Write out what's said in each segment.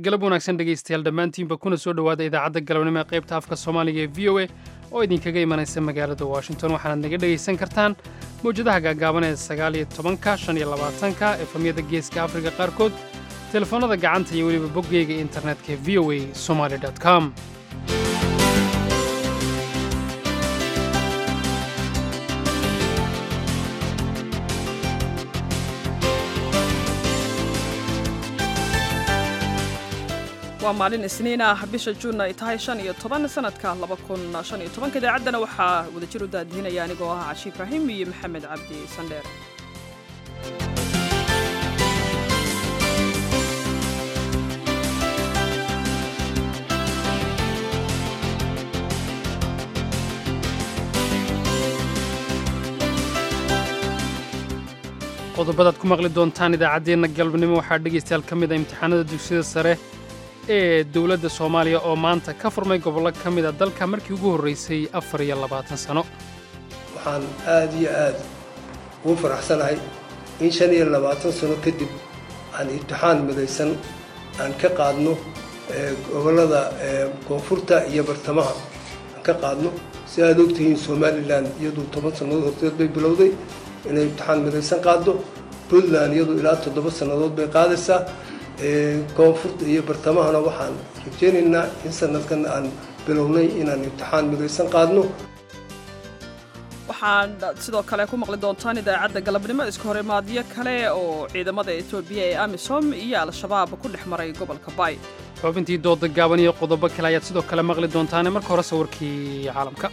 galab wanaagsan dhegaystayaal dhammaantiinba kuna soo dhowaada idaacadda galabnimo ee qaybta afka soomaaliga ee v o a oo idinkaga imanaysa magaalada washington waxaanaad naga dhegaysan kartaan mawjadaha gaagaaban ee sagaaliyo tobanka shan iyo labaatanka efamyada geeska afrika qaarkood telefoonnada gacanta iyo weliba boggeyga internetka ee v o a somaali com waa maalin isniin ah bisha juun ay tahay shan iyo toban sanadka laba kun shan iyo tobanka idaacaddana waxaa wadajir u daadihinaya anigoo ah cashi ibraahim iyo maxamed cabdi sandheer qodobadaad ku maqli doontaan idaacaddeenna galabnimo waxaa dhegaystayaal ka mid a imtixaanada dugsiyada sare ee dowladda soomaaliya oo maanta ka furmay gobollo ka mid a dalka markii ugu horraysay afar iyo labaatan sano waxaan aad iyo aad ugu faraxsanahay in shan iyo labaatan sano kadib aan imtixaan midaysan aan ka qaadno gobollada koonfurta iyo bartamaha aan ka qaadno si aad ogtihiin somalilan iyadu toban sannadood horteed bay bilowday inay imtixaan midaysan qaaddo puntland iyadu ilaa toddoba sannadood bay qaadaysaa koonfurta iyo bartamahana waxaan rajaynaynaa in sanadkan aan bilownay inaan imtixaan midaysan qaadno waxaan sidoo kale ku maqli doontaan idaacadda galabnimo iska horimaadyo kale oo ciidamada etoobiya ee amisom iyo al-shabaab ku dhex maray gobolka bay xubintii dooda gaaban iyo qodobo kale ayaad sidoo kale maqli doontaane marka hore sawirkii caalamka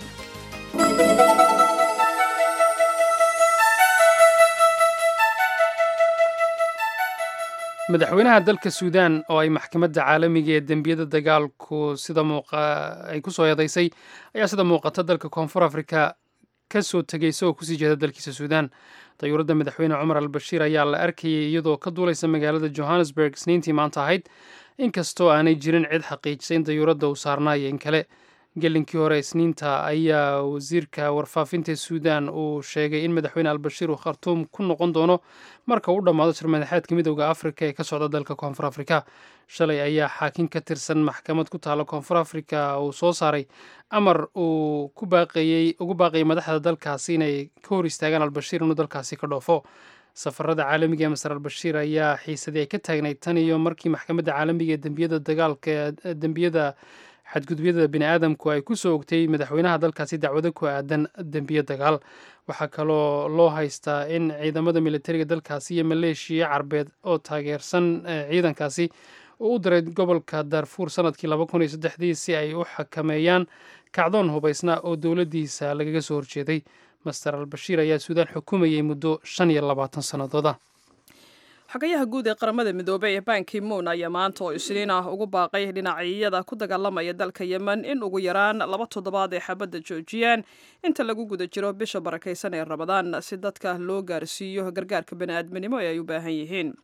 madaxweynaha dalka suudaan oo ay maxkamadda caalamiga ee dembiyada dagaalku sida ay ku soo eedaysay ayaa sida muuqata dalka koonfur afrika ka soo tegay isagoo kusii jeeda dalkiisa suudaan dayuuradda madaxweyne cumar al bashiir ayaa la arkayay iyadoo ka duulaysa magaalada johannesburg isniintii maanta ahayd inkastoo aanay jirin cid xaqiijisay in dayuuradda uu saarnaayo in kale gelinkii hore isniinta ayaa wasiirka warfaafinta suudaan uu sheegay in madaxweyne albashiir uu khartuum ku noqon doono marka uu dhammaado shirmadaxeedka midowda afrika ee ka socda dalka koonfur afrika shalay ayaa xaakin ka tirsan maxkamad ku taala koonfur afrika uu soo saaray amar uu ku baaqeeyey ugu baaqayay madaxda dalkaasi inay ka hor istaagaan albashiir inuu dalkaasi ka dhoofo safarada caalamiga ee masar albashiir ayaa xiisadii ay ka taagnayd tan iyo markii maxkamadda caalamiga ee dembiyada dagaalka dembiyada xadgudubyada bini aadamku ay ku soo ogtay madaxweynaha dalkaasi dacwado ku aadan dembiyo dagaal waxaa kaloo loo haystaa in ciidamada militariga dalkaasi iyo maleeshiya carbeed oo taageersan ciidankaasi uu u diray gobolka darfuur sanadkii laba kun iyo saddexdii si ay u xakameeyaan kacdoon hubaysna oo dowladdiisa lagaga soo horjeeday master albashiir ayaa suudaan xukumayay muddo shan iyo labaatan sannadooda xogayaha guud ee qaramada midoobey ee banki moon ayaa maanta oo isniin ah ugu baaqay dhinacyada ku dagaalamaya dalka yemen in ugu yaraan laba toddobaad ay xabadda joojiyaan inta lagu guda jiro bisha barakaysan ee ramadaan si dadka loo gaarsiiyo gargaarka bani'aadminimo ee ay u baahan yihiin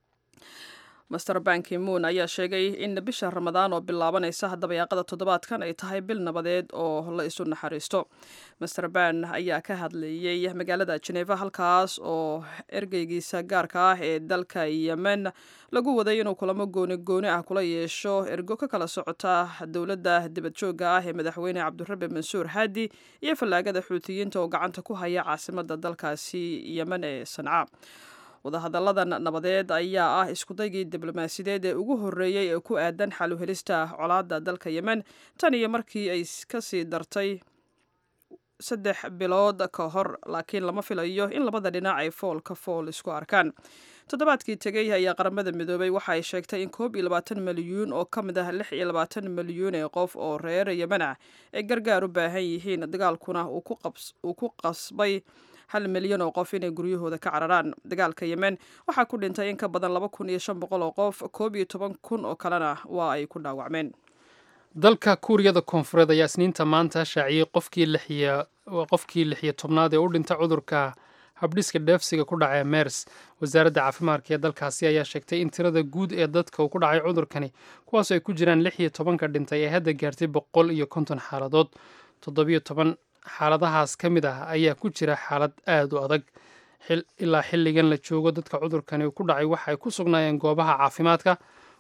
master banki moon ayaa sheegay in bisha ramadaan oo bilaabanaysa dabayaaqada toddobaadkan ay tahay bil nabadeed oo la isu naxariisto master ban ayaa ka hadlayey magaalada jeneva halkaas oo ergeygiisa gaarka ah ee dalka yemen lagu waday inuu kulamo gooni gooni ah kula yeesho ergo ka kala socota dowladda dibadjoogga ah ee madaxweyne cabdirabi mansuur haadi iyo fallaagada xuutiyiinta oo gacanta ku haya caasimada dalkaasi yemen ee sanca wadahadalladan nabadeed ayaa ah iskudaygii diblomaasiyadeed ee ugu horreeyey ee ku aadan xaluhelista colaadda dalka yemen tan iyo markii ay kasii dartay saddex bilood ka hor laakiin lama filayo in labada dhinac ay fool ka fool isku arkaan toddobaadkii tegey ayaa qaramada midoobay waxa ay sheegtay in koob iyo labaatan milyuun oo ka mid ah lix iyo labaatan milyuun ee qof oo reer yemen ah ay gargaar u baahan yihiin dagaalkuna uu ku qasbay hal milyan oo qof inay guryahooda ka cararaan dagaalka yemen waxaa ku dhintay in ka badan laba kun iyo shan boqol oo qof koob iyo toban kun oo kalena waa ay ku dhaawacmeen dalka kuuriyada koonfureed ayaa isniinta maanta shaaciyey qofkii lix iyo tobnaad ee u dhinta cudurka habdhiska dheefsiga ku dhacay mers wasaaradda caafimaadka ee dalkaasi ayaa sheegtay in tirada guud ee dadka uu ku dhacay cudurkani kuwaasoo ay ku jiraan lix iyo tobanka dhintay ee hadda gaartay boqol iyo konton xaaladood toddobiyo toban xaaladahaas ka mid ah ayaa ku jira xaalad aad u adag ilaa xilligan la joogo dadka cudurkani ku dhacay waxa ay ku sugnaayeen goobaha caafimaadka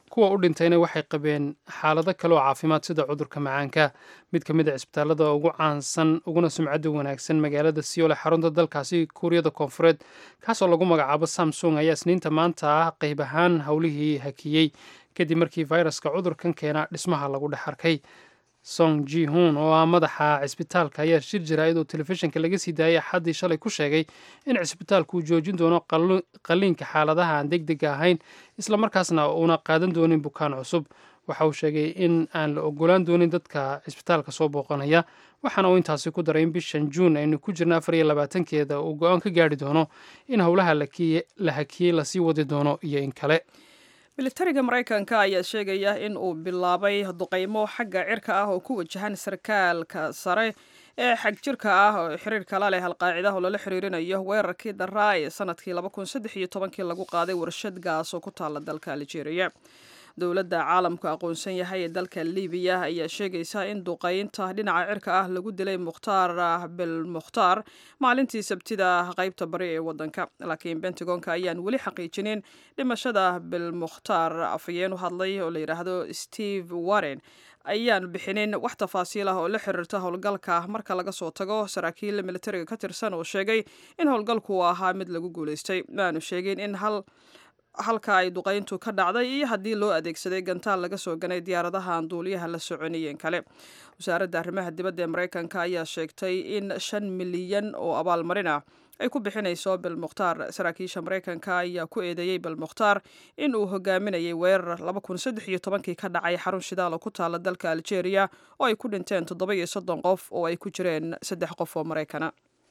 kuwa u dhintayna waxay qabeen xaalado kale oo caafimaad sida cudurka macaanka mid ka mid a cisbitaalada ugu caansan uguna sumcadda wanaagsan magaalada siyool ee xarunta dalkaasi kuuriyada koonfureed kaasoo lagu magacaabo samsung ayaa isniinta maanta ah qayb ahaan howlihii hakiyey kadib markii fayraska cudurkan keena dhismaha lagu dhex arkay song ji hun oo ah madaxa cisbitaalka ayaa shir jaraa'id oo telefishinka laga sii daayay axaddii shalay ku sheegay in cisbitaalku uu joojin doono qalliinka xaaladaha aan deg dega ahayn islamarkaasna uuna qaadan doonin bukaan cusub waxa uu sheegay in aan la ogolaan doonin dadka cisbitaalka soo booqanaya waxaana uu intaasi ku daray in bishan juun aynu ku jirna afar iyo labaatankeeda uu go-aan ka gaari doono in howlaha la hakiyey lasii wadi doono iyo in kale militariga maraykanka ayaa sheegaya in uu bilaabay duqaymo xagga cirka ah oo ku wajahan sarkaalka sare ee xagjirka ah oo xiriirka la leh alqaacida oo lala xiriirinayo weerarkii daraa ee sanadkii kii lagu qaaday warshad gaas oo ku taala dalka algeria dowladda caalamku aqoonsan yahay ee dalka libiya ayaa sheegaysa in duqaynta dhinaca cirka ah lagu dilay mukhtaar bilmukhtaar maalintii sabtida qaybta bari ee wadanka laakiin bentagonka ayaan weli xaqiijinin dhimashada bilmukhtaar afhayeen u hadlay oo la yidhaahdo steve warren ayaan bixinin wax tafaasiil ah oo la xiriirta howlgalka marka laga soo tago saraakiil militariga ka tirsan oo sheegay in howlgalku uu ahaa mid lagu guulaystay maaanu sheegin in hal halka ay duqayntu ka dhacday iyo haddii loo adeegsaday gantaal laga soo ganay diyaaradaha aan duuliyaha la soconayeen kale wasaaradda arrimaha dibadda ee maraykanka ayaa sheegtay in shan milyan oo abaalmarin ah ay ku bixinayso bilmukhtaar saraakiisha maraykanka ayaa ku eedeeyey bilmukhtaar in uu hogaaminayay weerar kii ka dhacay xarun shidaal oo ku taala dalka algeria oo ay ku dhinteen toddoba iyo soddon qof oo ay ku jireen saddex qof oo maraykana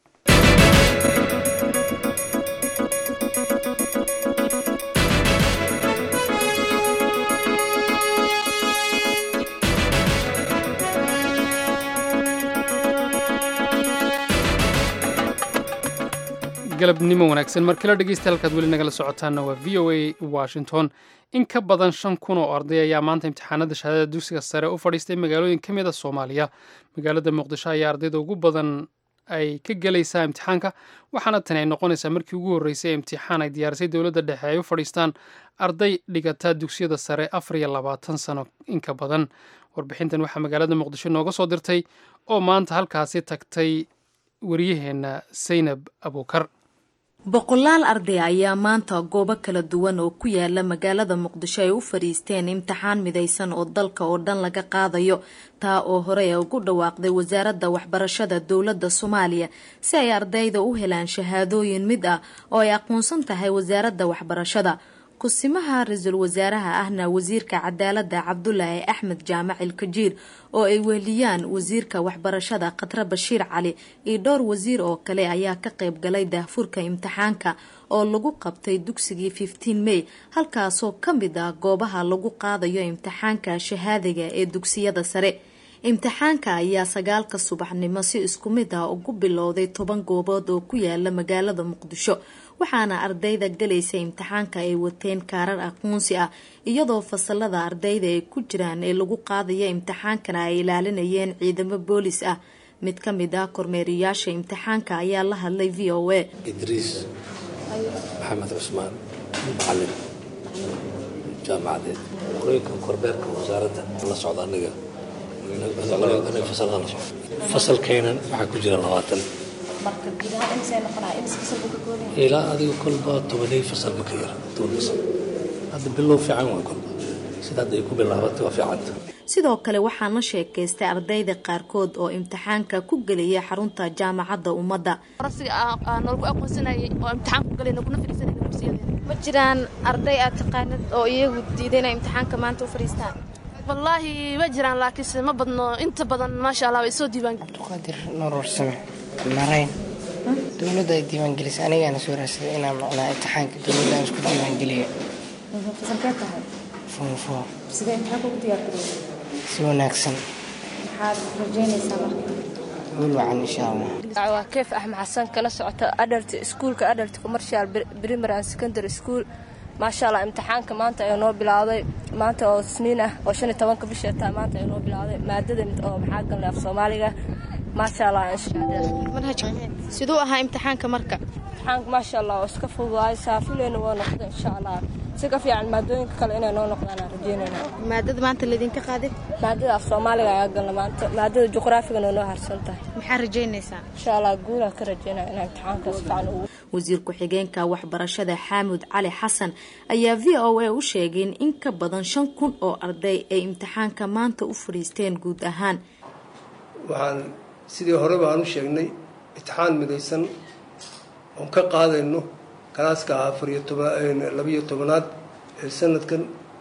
galabnimo wanaagsan markala dhegeysta halkaad weli nagala socotaana waa v o a washington in ka badan shan kun oo arday ayaa maanta imtixaanada shahaadada dugsiga sare u fadhiistay magaalooyin ka mid a soomaaliya magaalada muqdisho ayaa ardayda ugu badan ay ka gelaysaa imtixaanka waxaana tani ay noqonaysaa markii ugu horreysay imtixaan ay diyaarisay dowladda dhexe ay u fadhiistaan arday dhigata dugsiyada sare afar iyo labaatan sano in ka badan warbixintan waxaa magaalada muqdisho nooga soo dirtay oo maanta halkaasi tagtay wariyaheenna saynab abuukar boqolaal arday ayaa maanta goobo kala duwan oo ku yaala magaalada muqdisho ay u fadhiisteen imtixaan midaysan oo dalka oo dhan laga qaadayo taa oo hore ugu dhawaaqday wasaaradda waxbarashada dowladda soomaaliya si ay ardayda u helaan shahaadooyin mid ah oo ay aqoonsan tahay wasaaradda waxbarashada kusimaha ra-iisul wasaaraha ahna wasiirka cadaaladda cabdulaahi axmed jaamac ilkajiir oo ay weheliyaan wasiirka waxbarashada khatre bashiir cali iyo dhowr wasiir oo kale ayaa ka qayb galay daahfurka imtixaanka oo lagu qabtay dugsigii fifteen may halkaasoo ka mid ah goobaha lagu qaadayo imtixaanka shahaadiga ee dugsiyada sare imtixaanka ayaa sagaalka subaxnimo si isku mid ah ugu bilowday toban goobood oo ku yaala magaalada muqdisho waxaana ardayda galaysa imtixaanka ay wateen kaarar aqoonsi ah iyadoo fasalada ardayda ay ku jiraan ee lagu qaadaya imtixaankana ay ilaalinayeen ciidamo boolis ah mid ka mid ah kormeeriyaasha imtixaanka ayaa la hadlay v o a idriis maxamed cusmaan macalin jaamacadeed qorooyinkan korbeerka wasaaradda la socda aniga fasalada la socda fasalkeenan waxaa ku jira labaatan ilaa adiga kolba tobanay fasal maka yar toban fasal hadda bilow fiican waa kolba sida hadda ay ku bilaabatay waa fiicanta sidoo kale waxaan la sheekaystay ardayda qaarkood oo imtixaanka ku gelaya xarunta jaamacadda ummadda ma jiraan arday aad taqaanid oo iyagu diiday inay imtixaanka maanta u fadhiistaan wallaahi ma jiraan laakiinse ma badno inta badan maasha allah way soo diiwaan cabdiqaadir nuur warsame marayn dowladda ay diiwaangelisay anigaana soo raadsaday inaan macnaa imtixaanka dowladda aan isku diiwaangeliyo fasalkee tahay foofoo sidee imtixaanka ugu diyaargarowday si wanaagsan maxaad rajaynaysaa marka guul wacan insha allah waa keef axmed xasan kala socota adalt iskuulka adalt commercial primary and secondary school maasha allah imtixaanka maanta ayaa noo bilowday maanta oo isniin ah oo shan iyo tobanka bisha taa maanta ayaa noo bilowday maadada oo maxaa galnay af soomaaliga maasha allah siduu ahaa imtixaanka marka imtixaanka maasha allah oo iska fududaay saafileyna waa noqda insha allah si ka fiican maadooyinka kale inay noo noqdaan aan rajeynayna maadada maanta laydinka qaaday maadada af soomaaliga ayaa galna maanta maadada juqraafigana noo harsan tahay maxaa rajaynaysaa insha allah guulaan ka rajeynaya inaan imtixaanka si fiican ugu wasiir ku-xigeenka waxbarashada xaamud cali xasan ayaa v o a u sheegay in in ka badan shan kun oo arday ay imtixaanka maanta u fadhiisteen guud ahaan waxaan sidii horeba aan u sheegnay imtixaan midaysan oon ka qaadayno kalaaska afariyo tobanlabiyo tobanaad ee sanadkan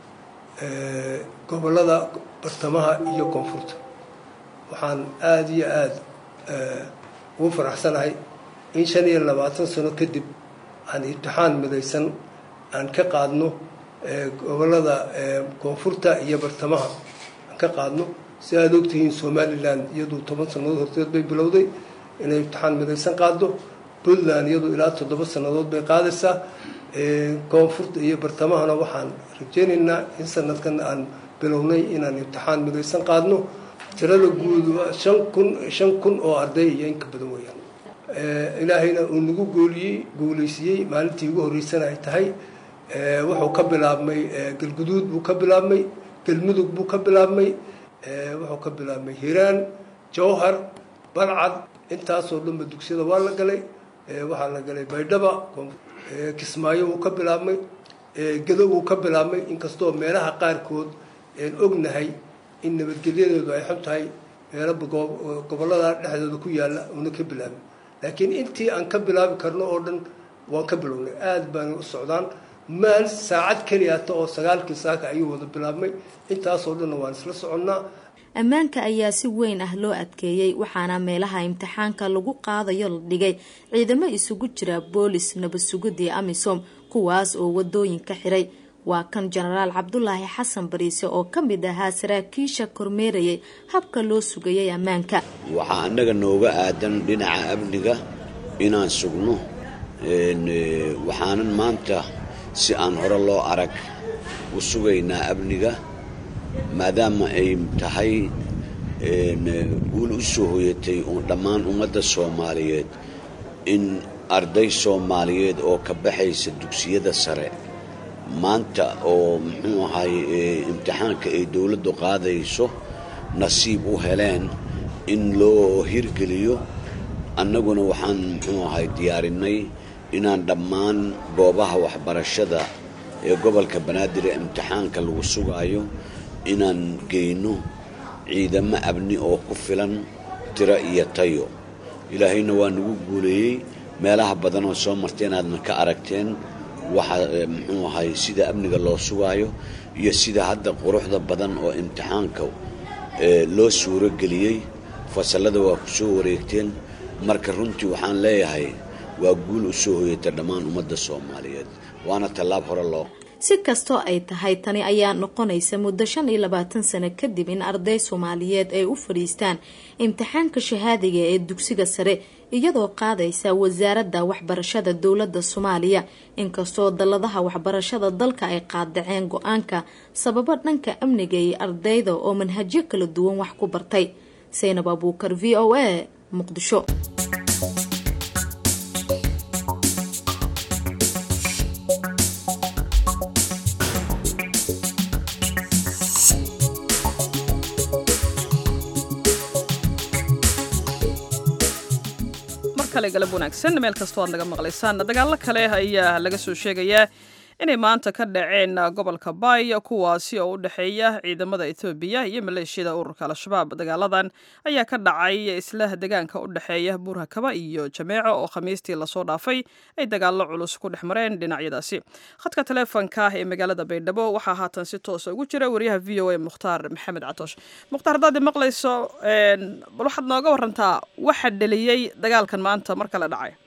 gobolada bartamaha iyo koonfurta waxaan aada iyo aada ugu faraxsanahay in shan iyo labaatan sano kadib aan imtixaan midaysan aan ka qaadno gobolada koonfurta iyo bartamaha aan ka qaadno si aada ogtihiin somalilan iyadu toban sannadood horteed bay bilowday inay imtixaan midaysan qaaddo puntland iyadu ilaa toddoba sannadood bay qaadaysaa koonfurta iyo bartamahana waxaan rajeynaynaa in sanadkan aan bilownay inaan imtixaan midaysan qaadno tirada guud shan kun shan kun oo arday iyo inka badan weeyaan ilaahayna uu nagu gooliyey guulaysiiyey maalintii ugu horreysana ay tahay wuxuu ka bilaabmay galguduud buu ka bilaabmay galmudug buu ka bilaabmay wuxuu ka bilaabmay hiiraan jowhar balcad intaasoo dhanba dugsiyada waa la galay waxaa la galay baydhaba kismaayo wuu ka bilaabmay gedo wuu ka bilaabmay inkastoo meelaha qaarkood een ognahay in nabadgelyadeedu ay xun tahay meelo gobollada dhexdooda ku yaalla una ka bilaabin laakiin intii aan ka bilaabi karno oo dhan waan ka bilownay aada baana u socdaan maal saacad keliyaata oo sagaalkii saaka ayuu wada bilaabmay intaasoo dhanna waan isla soconnaa ammaanka ayaa si weyn ah loo adkeeyey waxaana meelaha imtixaanka lagu qaadayo la dhigay ciidamo isugu jira boolis nabadsugidii amisom kuwaas oo wadooyinka xiray waa kan jenaraal cabdulaahi xasan bariise oo ka mid ahaa saraakiisha kormeerayay habka loo sugayay ammaanka waxaa annaga nooga aadan dhinaca amniga inaan sugno waxaanan maanta si aan hore loo arag u sugaynaa amniga maadaama ay tahay guul u soo hoyatay dhammaan ummadda soomaaliyeed in arday soomaaliyeed oo ka baxaysa dugsiyada sare maanta oo muxuu ahay imtixaanka ay dowladdu qaadayso nasiib u heleen in loo hirgeliyo annaguna waxaan muxuu ahay diyaarinay inaan dhammaan goobaha waxbarashada ee gobolka banaadir ee imtixaanka lagu sugaayo inaan geyno ciidamo abni oo ku filan tiro iyo tayo ilaahayna waa nagu guuleeyey meelaha badan oo soo marteen aadna ka aragteen waxa muxuu ahay sida amniga loo sugaayo iyo sida hadda quruxda badan oo imtixaanka loo suuro geliyey fasallada waa ku soo wareegteen marka runtii waxaan leeyahay waa guul u soo hoyata dhammaan ummadda soomaaliyeed waana tallaab hore loo si kastoo ay tahay tani ayaa noqonaysa muddo shan iyo labaatan sano kadib in arday soomaaliyeed ay u fadhiistaan imtixaanka shahaadiga ee dugsiga sare iyadoo qaadaysa wasaaradda waxbarashada dowladda soomaaliya inkastoo dalladaha waxbarashada dalka ay qaadaceen go-aanka sababo dhanka amniga iyo ardayda oo manhajyo kala duwan wax ku bartay saynab abuukar v o a muqdisho galab wanaagsan meel kastoo aad naga maqlaysaan dagaallo kale ayaa laga soo sheegayaa inay maanta ka dhaceen gobolka baay kuwaasi oo u dhexeeya ciidamada etoobiya iyo maleeshiyada ururka al-shabaab dagaaladan ayaa ka dhacay isla degaanka u dhexeeya buurhakaba iyo jameeco oo khamiistii lasoo dhaafay ay dagaallo culus ku dhex mareen dhinacyadaasi khadka taleefonka ee magaalada baydhabo waxaa haatan si toosa ugu jira wariyaha v o a mukhtaar maxamed catoosh mukhtaar haddaad maqlayso bal waxaad nooga warantaa waxa dheliyey dagaalkan maanta mar kale dhacay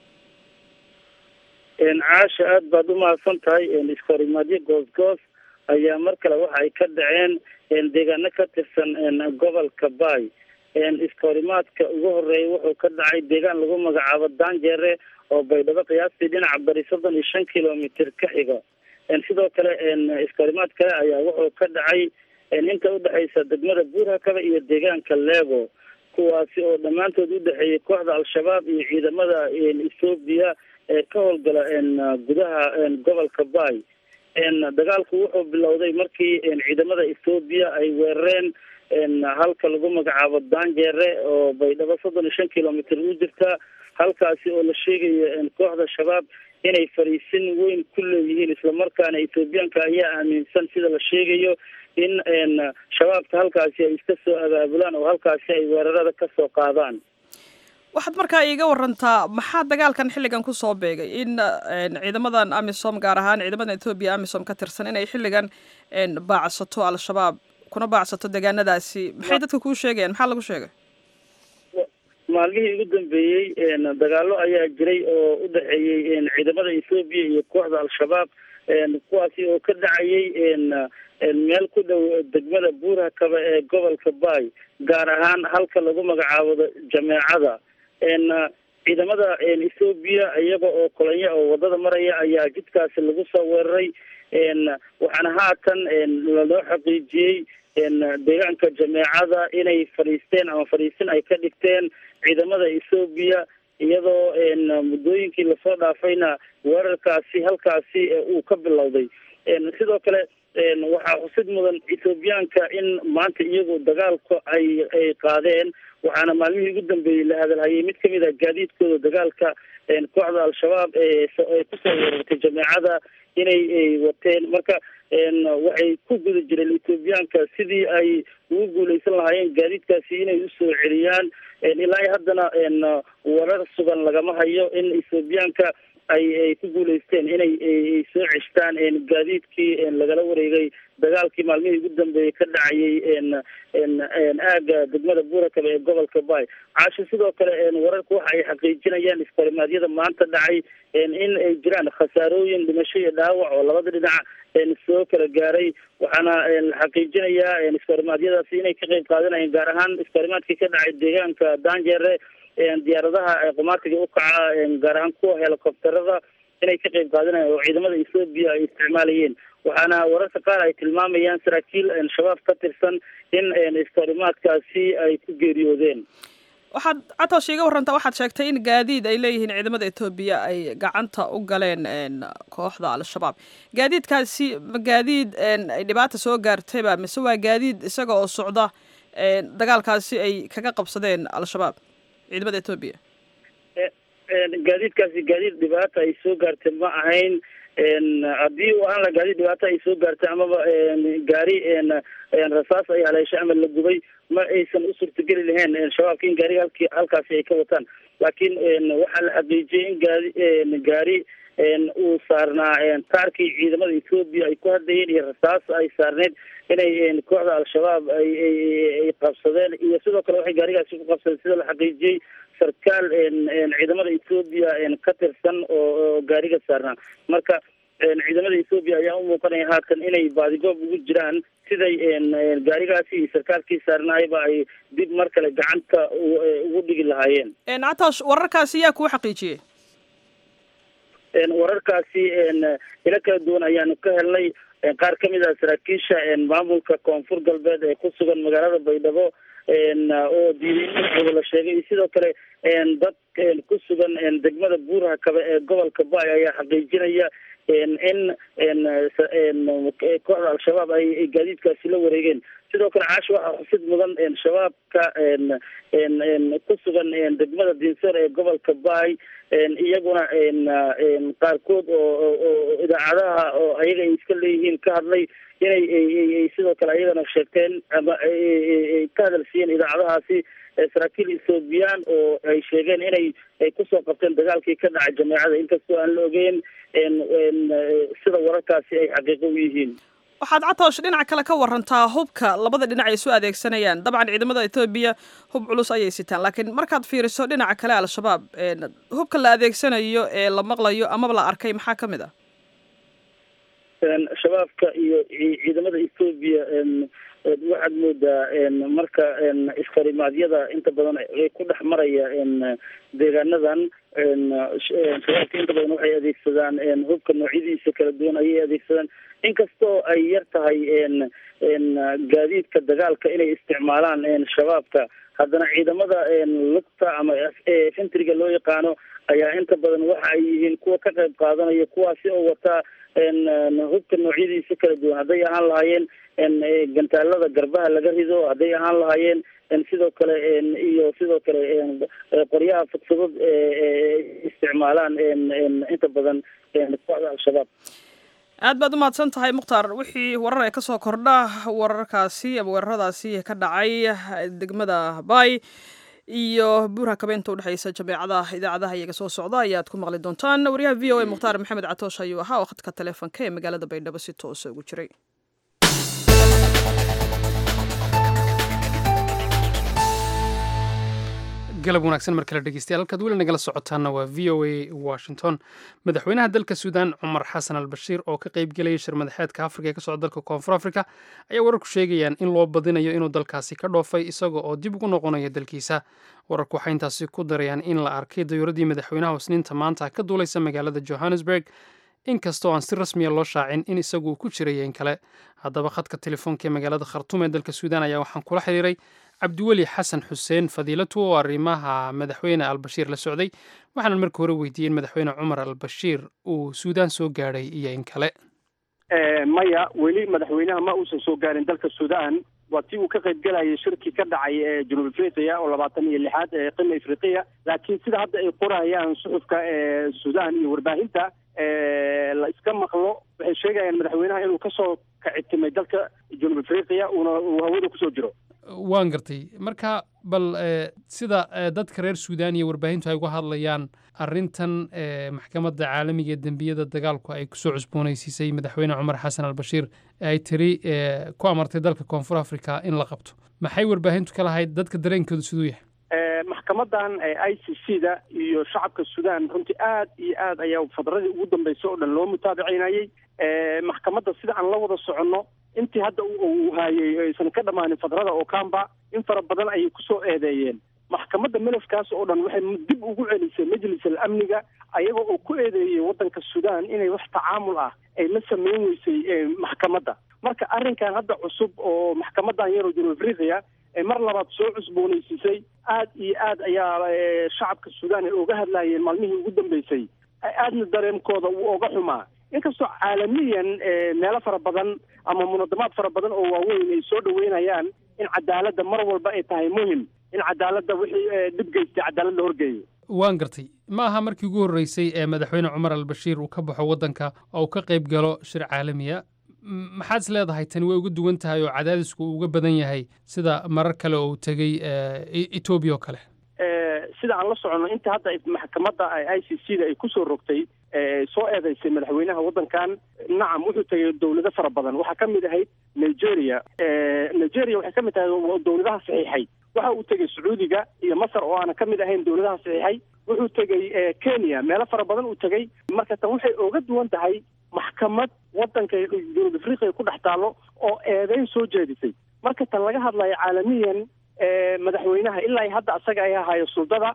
caasha aada baad umahadsan tahay iskahorimaadyo goos-goos ayaa mar kale waxa ay ka dhaceen deegaano ka tirsan gobolka baay iskahorimaadka ugu horeeya wuxuu ka dhacay deegaan lagu magacaabo daanjeere oo baydhabo qiyaastii dhinaca bari soddon iyo shan kilomitr ka xiga sidoo kale iskahorimaad kale ayaa wuxuu ka dhacay inta udhexaysa degmada buurhakaba iyo deegaanka leego kuwaasi oo dhammaantood udhexeeyay kooxda al-shabaab iyo ciidamada ethoobiya ee ka howlgala gudaha gobolka baay dagaalku wuxuu bilowday markii ciidamada ethoobiya ay weerareen halka lagu magacaabo danjeere oo baydhabo soddon iyo shan kilomitr u jirta halkaasi oo la sheegayo kooxda shabaab inay fariisin weyn ku leeyihiin islamarkaana ethoobiyaanka ayaa aaminsan sida la sheegayo in shabaabka halkaasi ay iska soo abaabulaan oo halkaasi ay weerarada kasoo qaadaan waxaad markaa iiga warantaa maxaa dagaalkan xilligan kusoo beegay in ciidamadan amisom gaar ahaan ciidamada ethoobiya amisom ka tirsan inay xilligan baacsato al-shabaab kuna baacsato deegaanadaasi maxay dadka kuu sheegayaan maxaa lagu sheegay maalmihii ugu dambeeyey dagaalo ayaa jiray oo u dhexeeyey ciidamada ethoobiya iyo kooxda al-shabaab kuwaasi oo ka dhacayay meel ku dhow degmada buurhakaba ee gobolka baay gaar ahaan halka lagu magacaabo jameecada ciidamada ethoobiya iyaga oo kolonyo oo wadada maraya ayaa jidkaasi lagu soo weeraray waxaana haatan lanoo xaqiijiyey deegaanka jameecada inay fadhiisteen ama fadhiisin ay ka dhigteen ciidamada ethoobiya iyadoo muddooyinkii lasoo dhaafayna weerarkaasi halkaasi uu ka bilowday sidoo kale waxaa xusid mudan ethoobiyaanka in maanta iyagu dagaalka ay ay qaadeen waxaana maalmihii ugu dambeeyey la hadalhayay mid kamid a gaadiidkooda dagaalka kooxda al-shabaab ee kusoo weerartay jameecada inay wateen marka waxay ku guda jireen ethoobiyaanka sidii ay ugu guuleysan lahaayeen gaadiidkaasi inay usoo celiyaan ilaa iyo haddana warar sugan lagama hayo in ethoobiyaanka ay ay ku guuleysteen inay soo ceshtaan gaadiidkii lagala wareegay dagaalkii maalmihii ugu dambeeyey ka dhacayay aaga degmada buurakaba ee gobolka baay caasho sidoo kale wararku waxa ay xaqiijinayaan iskorimaadyada maanta dhacay in ay jiraan khasaarooyin dhimasho iyo dhaawac oo labada dhinac soo kala gaaray waxaana la xaqiijinayaa iskorimaadyadaasi inay ka qeyb qaadanayeen gaar ahaan iskorimaadkii ka dhacay deegaanka danjeere diyaaradaha qumaatiga ukaca gaar ahaan kuwa helicopterada inay ka qeyb qaadanayeen oo ciidamada ethoobiya ay isticmaalayeen waxaana wararka qaar ay tilmaamayaan saraakiil shabaab ka tirsan in iskorimaadkaasi ay ku geeriyoodeen waxaad catoosh iiga warantaa waxaad sheegtay in gaadiid ay leeyihiin ciidamada etoobiya ay gacanta u galeen kooxda al-shabaab gaadiidkaasi ma gaadiid ay dhibaata soo gaartayba mise waa gaadiid isaga oo socda dagaalkaasi ay kaga qabsadeen al-shabaab ciidamada etoobiya gaadiidkaasi gaadiid dhibaata ay soo gaartay ma ahayn haddii u ahaan la gaadiid dhibaata ay soo gaartay amaba gaari rasaas ay haleeshay ama la gubay ma aysan u suurtageli lahayn shabaabka in gaariga halki halkaasi ay ka wataan laakiin waxaa la xaqiijiyey in gaari gaari uu saarnaa taarkii ciidamada ethoobiya ay ku hadlayeen iyo rasaas ay saarneyd inay kooxda al-shabaab ay ay qabsadeen iyo sidoo kale waxay gaarigaasi ku qabsadeen sida la xaqiijiyey sarkaal ciidamada ethoobiya ka tirsan oo gaariga saarnaa marka ciidamada ethoobiya ayaa u muuqanaya haatan inay baadigoob ugu jiraan siday gaarigaasi iyo sarkaalkii saarnaayba ay dib mar kale gacanta ugu dhigi lahaayeen catoosh wararkaasi yaa kuu xaqiijiyey wararkaasi ilo kala duwan ayaanu ka helnay qaar kamid ah saraakiisha maamulka koonfur galbeed ee ku sugan magaalada baydhabo oo diiday magacooda la sheegay iyo sidoo kale dad ku sugan degmada buuraha kabe ee gobolka baay ayaa xaqiijinaya in kooxda al-shabaab ay gaadiidkaasi la wareegeen sidoo kale caash waxaa xusid mudan shabaabka ku sugan degmada dinsoor ee gobolka baay iyaguna qaarkood oo oo idaacadaha oo ayaga ay iska leeyihiin ka hadlay inay sidoo kale ayagana sheegteen ama ka hadalsiiyeen idaacadahaasi saraakiil ethoobiyan oo ay sheegeen inay ay kusoo qabteen dagaalkii ka dhacay jameecada inkastoo aan la ogeyn sida wararkaasi ay xaqiiqo u yihiin waxaad catoosh dhinac kale ka warantaa hubka labada dhinac ay isu adeegsanayaan dabcan ciidamada etoobiya hub culus ayay sitaan laakiin markaad fiiriso dhinaca kale al-shabaab hubka la adeegsanayo ee la maqlayo amaba la arkay maxaa ka mid ah shabaabka iyo ciidamada etoobiya waxaad moodaa marka iskarimaadyada inta badan ku dhex maraya deegaanadan shabaabka inta badan waxay adeegsadaan hubka noocyadiisa kala duwan ayay adeegsadaan inkastoo ay yar tahay gaadiidka dagaalka inay isticmaalaan shabaabka haddana ciidamada lugta ama fintriga loo yaqaano ayaa inta badan waxa ay yihiin kuwa ka qayb qaadanaya kuwaasi oo wataa hubka noocyadiisa kala duwan hadday ahaan lahaayeen gantaalada garbaha laga rido hadday ahaan lahaayeen sidoo kale iyo sidoo kale qoryaha fudfudud isticmaalaan inta badan kooxda al-shabaab aad baad u mahadsan tahay mukhtaar wixii warar ee kasoo kordha wararkaasi ama weeraradaasi ka dhacay degmada bay iyo buurha kabeynta udhexeysa jameecadaha idaacadaha iyaga soo socda ayaad ku maqli doontaan wariyaha v o a mukhtaar maxamed catoosh ayuu ahaa oo khadka taleefonka ee magaalada baydhabo si toosa ugu jiray galab wanaagsan mar kale dhegeystayaal halkaad weli nagala socotaana waa v o a washington madaxweynaha dalka suudaan cumar xasan al bashiir oo ka qayb gelaya shir madaxeedka afrika ee ka socda dalka koonfur afrika ayaa wararku sheegayaan in loo badinayo inuu dalkaasi ka dhoofay isaga oo dib ugu noqonaya dalkiisa wararku waxay intaasi ku darayaan in la arkay dayuuradii madaxweynaha husniinta maanta ka duulaysa magaalada johannesburg inkastoo aan si rasmiya loo shaacin in isagu uu ku jiraya in kale haddaba khadka telefoonka ee magaalada khartuum ee dalka suudaan ayaa waxaan kula xiriiray cabdiweli xasan xuseen fadiilatu oo arrimaha madaxweyne albashiir la socday waxaanan marka hore weydiiyey in madaxweyne cumar albashiir uu suudaan soo gaadhay iyo in kale maya weli madaxweynaha ma uusan soo gaarin dalka suudaan waa tii uu ka qayb galayay shirkii ka dhacay ee junub afriqiya oo labaatan iyo lixaad ee qima afriqiya laakiin sida hadda ay qorayaan suxufka ee suudaan iyo warbaahinta la iska maqlo waxay sheegayaan madaxweynaha inuu kasoo kacitimay dalka junub afriqiya uuna uu hawada kusoo jiro waan gartay marka bal sida dadka reer suudaan iyo warbaahintu ay uga hadlayaan arrintan maxkamadda caalamiga ee dembiyada dagaalku ay kusoo cusboonaysiisay madaxweyne cumar xasan albashiir ay tiri ku amartay dalka koonfur africa in la qabto maxay warbaahintu ka lahayd dadka dareenkoodu siduu yahay maxkamadan i c c da iyo shacabka suudaan runtii aad iyo aad ayaa fadradii ugu dambeysay oo dhan loo mutaabicinayey maxkamadda sida aan la wada soconno intii hadda uu haayey aysan ka dhammaanin fadrada oo kamba in fara badan ayay kusoo eedeeyeen maxkamadda melafkaas oo dhan waxay dib ugu celisay majlis al amniga ayaga oo ku eedeeyey waddanka suudaan inay wax tacaamul ah ay la sameyn weysay maxkamadda marka arrinkan hadda cusub oo maxkamadan yaroo junub afriqiya ee mar labaad soo cusboonaysiisay aad iyo aad ayaa shacabka suudaan ay oga hadlayeen maalmihii ugu dambeysay aadna dareemkooda uu oga xumaa inkastoo caalamiyan meelo fara badan ama munadamaad fara badan oo waaweyn ay soo dhaweynayaan in cadaaladda mar walba ay tahay muhim in cadaaladda wixii dhib geystay cadaalad la horgeeyo waan gartay ma aha markii ugu horreysay ee madaxweyne cumar albashiir uu ka baxo waddanka oo uu ka qayb galo shir caalamiya maxaad is leedahay tani way uga duwan tahay oo cadaadisku uu uga badan yahay sida marar kale oo uu tegey etoobiya oo kale sida aan la soconno inta hadda maxkamadda i c c da ay kusoo rogtay soo eedeysay madaxweynaha waddankan nacam wuxuu tegay dowlado fara badan waxaa ka mid ahayd nigeria nigeria waxay ka mid tahay dowladaha saxiixay waxa uu tegey sacuudiga iyo masar oo aanan ka mid ahayn dowladaha saxiixay wuxuu tegey kenya meelo fara badan uu tegey marka tan waxay oga duwan tahay maxkamad waddanka junub afriqiya ku dhex taallo oo eedeyn soo jeedisay marka tan laga hadlayo caalamiyan madaxweynaha ilaa hadda asaga ay ahayo suldada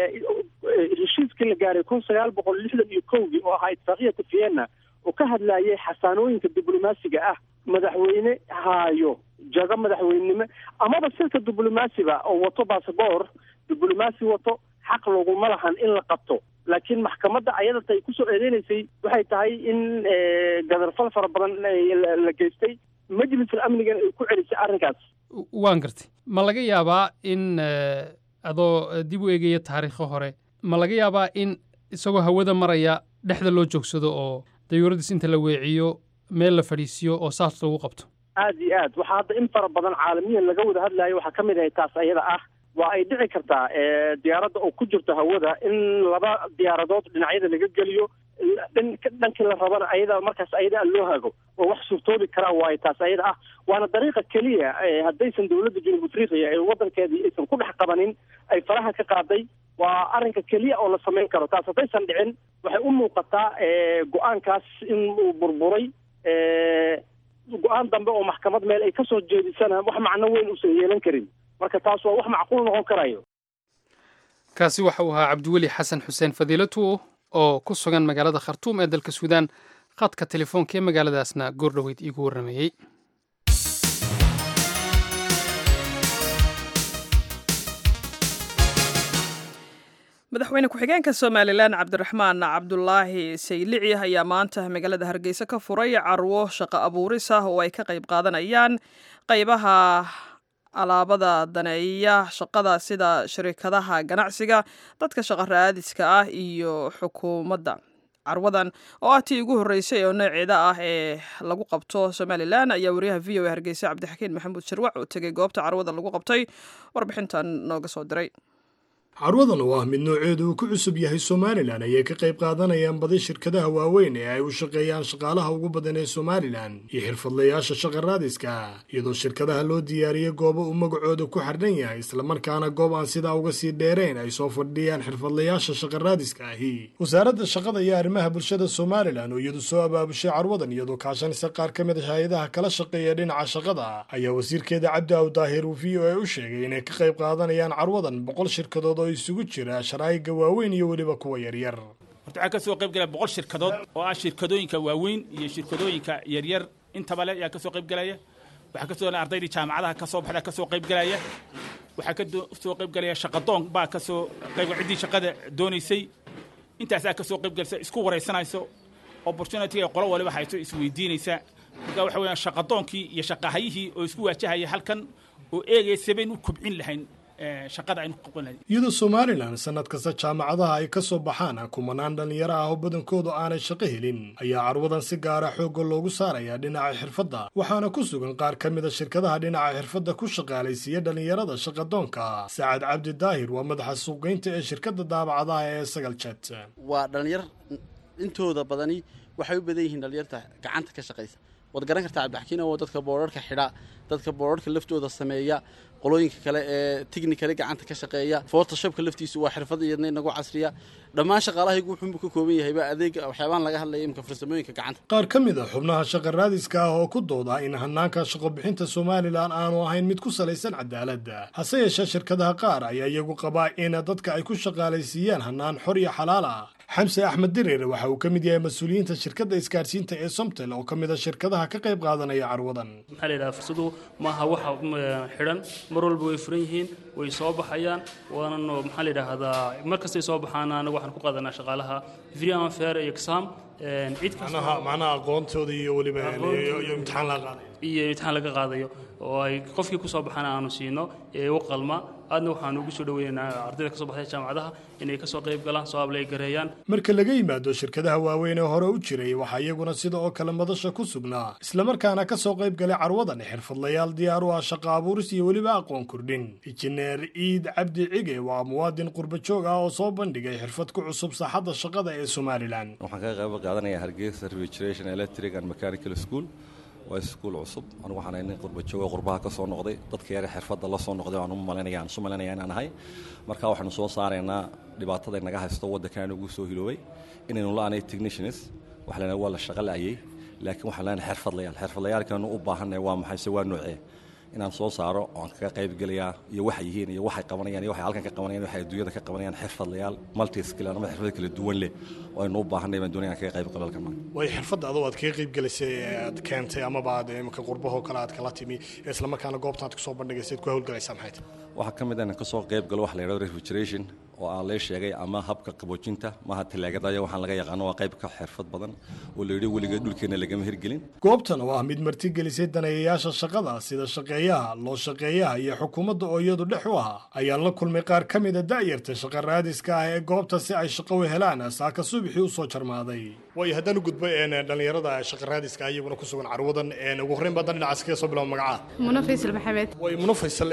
heshiiskii la gaaray kun sagaal boqol lixdan iyo kowgii oo ahaa itfaaqiyata vienna oo ka hadlayay xasaanooyinka diblomaasiga ah madaxweyne haayo jago madaxweynenimo amaba silka diblomaasiba oo wato basaboor diblomaasi wato xaq laguma lahan in la qabto laakiin maxkamadda ayadata ay kusoo eedeynaysay waxay tahay in gadarfal fara badan la geystay majlisul amnigan ay ku celisay arrinkaas waan gartay ma laga yaabaa in adoo dib u eegaya taariikho hore ma laga yaabaa in isagoo hawada maraya dhexda loo joogsado oo dayuuradiis inta la weeciyo meel la fadhiisiyo oo saas lagu qabto aad iyo aad waxaa hadda in fara badan caalamiyan laga wada hadlayo waxaa ka mid ahay taas ayada ah waa ay dhici kartaa diyaaradda oo ku jirto hawada in laba diyaaradood dhinacyada laga geliyo dhankii la rabana ayada markaas ayada loo hago oo wax suurtoobi karaa waayo taas ayada ah waana dariiqa keliya haddaysan dowladda junub afriqiya ee waddankeedii aysan ku dhex qabanin ay faraha ka qaaday waa arrinka keliya oo la samayn karo taas haddaysan dhicin waxay u muuqataa go-aankaas in uu burburay go-aan dambe oo maxkamad meel ay kasoo jeedisana wax macno weyn uusan yeelan karin marka taas waa wax macquul noqon karayo kaasi waxa uu ahaa cabdiweli xasan xuseen fadiilatu oo ku sugan magaalada khartuum ee dalka suudaan khadka telefoonka ee magaaladaasna goordhoweyd iigu warrameeyey madaxweyne ku-xigeenka somalilan cabdiraxmaan cabdulaahi saylici ayaa maanta magaalada hargeysa ka furay carwo shaqo abuuris ah oo ay ka qayb qaadanayaan qaybaha alaabada daneeya shaqada sida shirikadaha ganacsiga dadka shaqo raadiska ah iyo xukuumadda carwadan oo ah tii ugu horreysay oo nooceeda ah ee lagu qabto somalilan ayaa wariyaha v o a hargeysa cabdixakiin maxamuud sharwac oo tegay goobta carwada lagu qabtay warbixintan nooga soo diray carwadan oo ah mid nooceedu uu ku cusub yahay somalilan ayay ka qayb qaadanayaan badi shirkadaha waaweyn ee ay u shaqeeyaan shaqaalaha ugu badan ee somalilan iyo xirfadlayaasha shaqa raadiska iyadoo shirkadaha loo diyaariyey goobo uu magacooda ku xardhan yahay islamarkaana goob aan sidaa uga sii dheerayn ay soo fadhiyaan xirfadlayaasha shaqa raadiska ahi wasaaradda shaqada iyo arrimaha bulshada somalilan oo iyadu soo abaabushay carwadan iyadoo kaashanaysa qaar ka mid a hay-adaha kala shaqeeya dhinaca shaqada ayaa wasiirkeeda cabdi aw daahir uu v o a u sheegay inay ka qayb qaadanayaan carwadan boqol shirkadood oo isugu jira sharaa'iga waaweyn iyo weliba kuwa yaryar horta waxaa ka soo qayb galaya boqol shirkadood oo ah shirkadooyinka waaweyn iyo shirkadooyinka yaryar intaba le ayaa ka soo qayb galaya waxaa ka soo ardaydii jaamacadaha ka soo baxda ka soo qayb galaya waxaa ka soo qayb galaya shaqadoon baa ka soo qayb ciddii shaqada doonaysay intaasaa ka soo qayb galaysa isku waraysanayso opportunity ay qolo waliba hayso isweydiinaysa marka waxa weeyaan shaqadoonkii iyo shaqahayihii oo isku waajahaya halkan oo eegaya sabayn u kobcin lahayn shaqada aynu qaban lahayn iyadoo somalilan sanad kasta jaamacadaha ay ka soo baxaan kumanaan dhallinyaro ah oo badankoodu aanay shaqo helin ayaa carwadan si gaara xoogga loogu saarayaa dhinaca xirfadda waxaana ku sugan qaar ka mid a shirkadaha dhinaca xirfadda ku shaqaalaysiiya dhallinyarada shaqadoonka sacad cabdi daahir waa madaxa suuqgeynta ee shirkadda daabacadaha ee sagal jet waa dhallinyar intooda badani waxay u badan yihiin dhallinyarta gacanta ka shaqaysa waad garan kartaa cabdixakiin oo dadka boorarhka xidha dadka boorarhka laftooda sameeya qolooyinka kale ee technicali gacanta ka shaqeeya photoshopka laftiisu waa xirfad iyadna inagu casriya dhammaan shaqaalahaygu wuxuunbu ka kooban yahayba adeega waxyaabahan laga hadlaya imika farsamooyinka gacanta qaar ka mid a xubnaha shaqa raadiska ah oo ku dooda in hanaanka shaqo bixinta somalilan aanu ahayn mid ku salaysan cadaaladda hase yeeshee shirkadaha qaar ayaa iyagu qabaa in dadka ay ku shaqaalaysiiyaan hanaan xor iyo xalaal ah xamse axmed dirir waxa uu ka mid yahay mas-uuliyiinta shirkadda isgaarsiinta ee somtel oo ka mid a shirkadaha ka qayb qaadanaya carwadan maxaa la yidhaha fursadu maaha waxa xidhan mar walba way furan yihiin way soo baxayaan waanan maxaa la yidhaahdaa mar kastay soo baxaan anaga waxaan ku qaadanaa shaqaalaha free and fair exam cid macnaha macnaha aqoontooda iyo weliba iyo imtixaan laga qaadayo iyo imtixaan laga qaadayo oo ay qofkii ku soo baxana aanu siino ee u qalma aadna waxaan ugu soo dhaweynaynaa ardayda ka soo baxday jaamacadaha inay ka soo qayb galaan soo ablay gareeyaan marka laga yimaado shirkadaha waaweyn ee hore u jiray waxaa iyaguna sida oo kale madasha ku sugnaa islamarkaana ka soo qayb galay carwadan xirfadlayaal diyaar u ah shaqo abuuris iyo weliba aqoon kordhin injineer ciid cabdi cige waa muwaadin qurba joog ah oo soo bandhigay xirfad ku cusub saaxadda shaqada ee somalilan waxaan kaga qayb qaadanayaa hargeysa refrigeration electric and mechanical school waa iskuul cusub anigu waxaan ahay nin qurba joogo qurbaha ka soo noqday dadka yare xirfadda la soo noqday waan u malinaya aan isu malinaya inaan ahay marka waxaanu soo saaraynaa dhibaatada naga haysto waddankan ugu soo hiloobay inaynu la-aanay technicians wax lena waa la shaqo la'ayay laakiin waxaan leenahay xirfadlayaal xirfadlayaalkanu u baahannahay waa maxay se waa noocee inaan soo saaro oo aan kaga qayb gelayaa iyo waxay yihiin iyo waxay qabanayaan iyo waxay halkan ka qabanayaan waxay adduunyada ka qabanayaan xirfadlayaal multi skill ama xirfado kala duwan leh oo aynu u baahanay baan doonaya kaga qayb qalo halkan way xirfadda adoo aad kaga qayb gelaysay aad keentay amaba aad imika qurbahoo kale aad kala timi islamarkaana goobta aad kusoo bandhigaysay aad ku hawlgalaysaa maxay tahay waxaa ka mid ah inaan kasoo qayb galo waxa la yidhahdo refrigeration oo aan lee sheegay ama habka qaboojinta maaha talaagada waxaan laga yaqaano waa qayb ka xirfad badan oo la yidhi weligeed dhulkeena lagama hirgelin goobtan oo ah mid martigelisay daneeyayaasha shaqada sida shaqeeyaha loo shaqeeyaha iyo xukuumadda oo iyadu dhex u ahaa ayaan la kulmay qaar ka mida da'yarta shaqa raadiska ah ee goobta si ay shaqo u helaan saaka subaxii u soo jarmaaday waayo haddaan u gudbo dhallinyarada shaqa raadiska ah iyaguna ku sugan carwadan ugu horreyn baa dan dhinacaas kaga soo bilaabo magaca muno faysal maxamed way muno faysal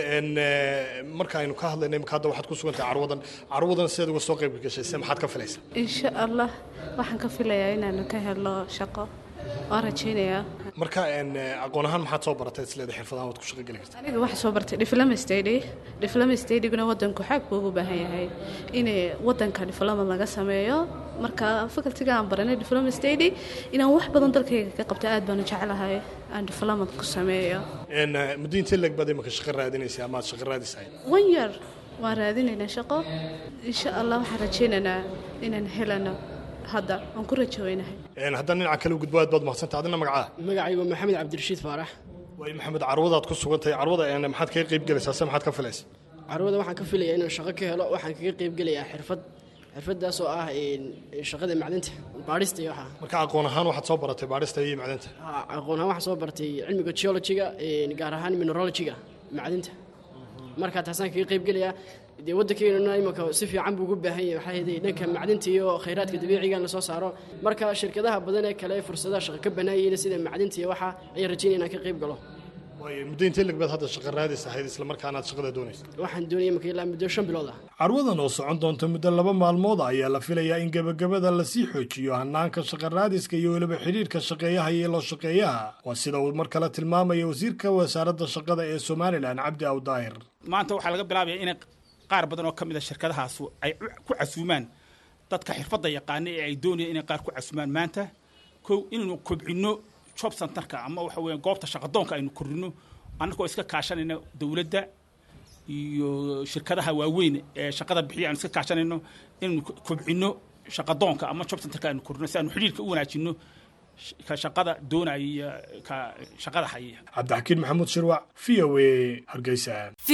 marka aynu ka hadlayna imika hadda waxaad ku sugan tahay carwadan carwadan sidaad uga soo qayb gashay se maxaad ka filaysaa insha allah waxaan ka filayaa inaanu ka helo shaqo waan rajaynayaa marka aqoon ahaan maxaad soo baratay isleeda xirfadahan waad ku shaqo geli kartaa aniga waxaa soo bartay diploma study diploma studyguna wadanku xaag buu ugu baahan yahay in wadanka diploma laga sameeyo marka facultiga aan baranay diploma study inaan wax badan dalkayga ka qabto aad baan u jeclahay aan diploma ku sameeyo muddo intee leeg baad imika shaqo raadinaysa ama aad shaqo raadisahay one year waan raadinaynaa shaqo insha allah waxaan rajaynaynaa inaan helano hadda waan ku rajaweynahay haddaan dhinaca kale u gudbo aad baad mahadsanta adina magacaa magacaygu maxamed cabdirashiid faarax way maxamed carwadaad ku sugan tahay carwada maxaad kaga qayb gelaysaa se maxaad ka filaysa carwada waxaan ka filayaa inaan shaqo ka helo waxaan kaga qayb gelayaa xirfad xirfadaas oo ah shaqada macdinta baadhista iyo waxaa marka aqoon ahaan waxaad soo baratay baadhista iyo macdinta aqoon ahaan waxaan soo bartay cilmiga geologiga gaar ahaan mineralogiga macdinta marka taasaan kaga qayb gelayaa dee waddankeenuna imanka si fiican buu ugu baahan yahay waxaa yeelay dhanka macdinta iyo khayraadka dabiiciga in lasoo saaro marka shirkadaha badan ee kale fursadaha shaqo ka banaayeen sida macdinta iyo waxa ayaan rajaynaya inaan ka qayb galo waayo muddo intee lagbaad hadda shaqo raadis ahayd isla markaana aad shaqada doonaysa waxaan doonaya imanka ilaa muddo shan bilood ah carwadan oo socon doonta muddo laba maalmood ayaa la filayaa in gebagabada lasii xoojiyo hanaanka shaqa raadiska iyo weliba xidhiirka shaqeeyaha iyo loo shaqeeyaha waa sida uu mar kale tilmaamaya wasiirka wasaaradda shaqada ee somalilan cabdi awdaahir maanta waxaa laga bilaabaya inay qaar badan oo ka mid a shirkadahaasu ay ku casuumaan dadka xirfadda yaqaana ee ay doonayaan inay qaar ku casuumaan maanta kow inaynu kobcinno job centerka ama waxa weeyaan goobta shaqadoonka aynu kordhino annagoo iska kaashanayna dowladda iyo shirkadaha waaweyn ee shaqada bixiya aynu iska kaashanayno inaynu kobcinno shaqadoonka ama job centerka aynu kordhino si aanu xidhiirka u wanaajinno ka shaqada doonaya iyo ka shaqada haya cabdixakiin maxamuud shirwac v o a hargeysa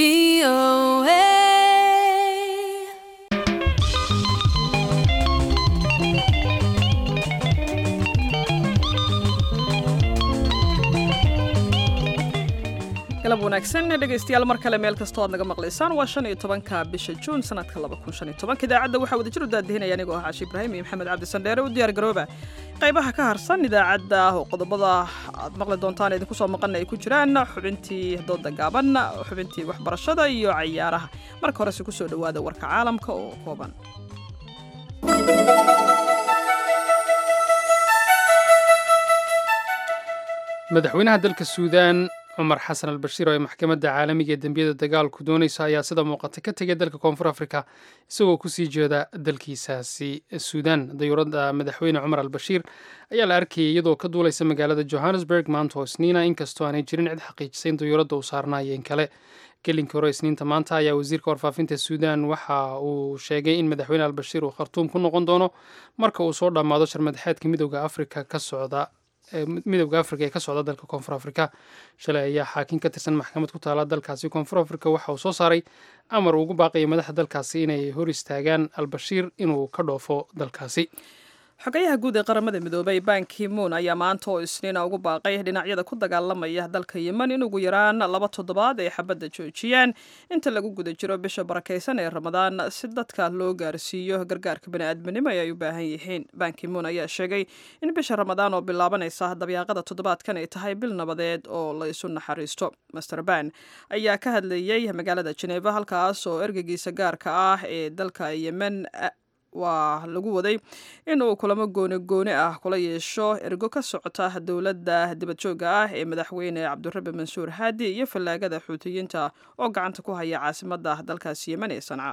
galab wanaagsan dhegaystayaal mar kale meel kastoo aad naga maqlaysaan waa shan iyo tobanka bisha juun sanadka laba kun shan iyo tobanka idaacadda waxaa wadajir u daadihinaya anigoo ah caashi ibraahim iyo maxamed cabdi sandheere u diyaar garooba qaybaha ka harsan idaacadda oo qodobada aad maqli doontaan idinku soo maqana ay ku jiraan xubintii dooda gaaban xubintii waxbarashada iyo cayaaraha marka horese kusoo dhowaada warka caalamka oo kooban madaxweynaha dalka suudaan cumar xasan al bashiir oo ay maxkamadda caalamiga ee dembiyada dagaalku doonaysa ayaa sida muuqata ka tegay dalka koonfur afrika isagoo kusii jeeda dalkiisaasi suudaan dayuuradda madaxweyne cumar al bashiir ayaa la arkayay iyadoo ka duulaysa magaalada johannesburg maanta oo isniina inkastoo aanay jirin cid xaqiijisay in dayuuradda uu saarnaayeen kale gelinkii hore isniinta maanta ayaa wasiirka warfaafinta suudaan waxa uu sheegay in madaxweyne al bashiir uu khartuum ku noqon doono marka uu soo dhammaado sharmadaxeedka midooda afrika ka socda midowda afrika ee ka socda dalka koonfur afrika shalay ayaa xaakim ka tirsan maxkamad ku taala dalkaasi koonfur afrika waxa uu soo saaray amar uu ugu baaqaya madaxda dalkaasi inay hor istaagaan albashiir inuu ka dhoofo dalkaasi xogayaha guud ee qaramada midoobay ban kimuun ayaa maanta oo isniina ugu baaqay dhinacyada ku dagaalamaya dalka yemen in ugu yaraan laba toddobaad ay xabadda joojiyaan inta lagu guda jiro bisha barakaysan ee ramadaan si dadka loo gaarsiiyo gargaarka bani'aadminimo ee ay u baahan yihiin ban kimuun ayaa sheegay in bisha ramadaan oo bilaabanaysa dabyaaqada toddobaadkan ay tahay bil nabadeed oo la isu naxariisto master ban ayaa ka hadlayey magaalada jeneva halkaas oo ergeygiisa gaarka ah ee dalka yemen waa lagu waday in uu kulamo gooni gooni ah kula yeesho ergo ka socota dowladda dibadjoogga ah ee madaxweyne cabdirabi mansuur haadi iyo fallaagada xuutiyiinta oo gacanta ku haya caasimadda dalkaasi yemen ee sanca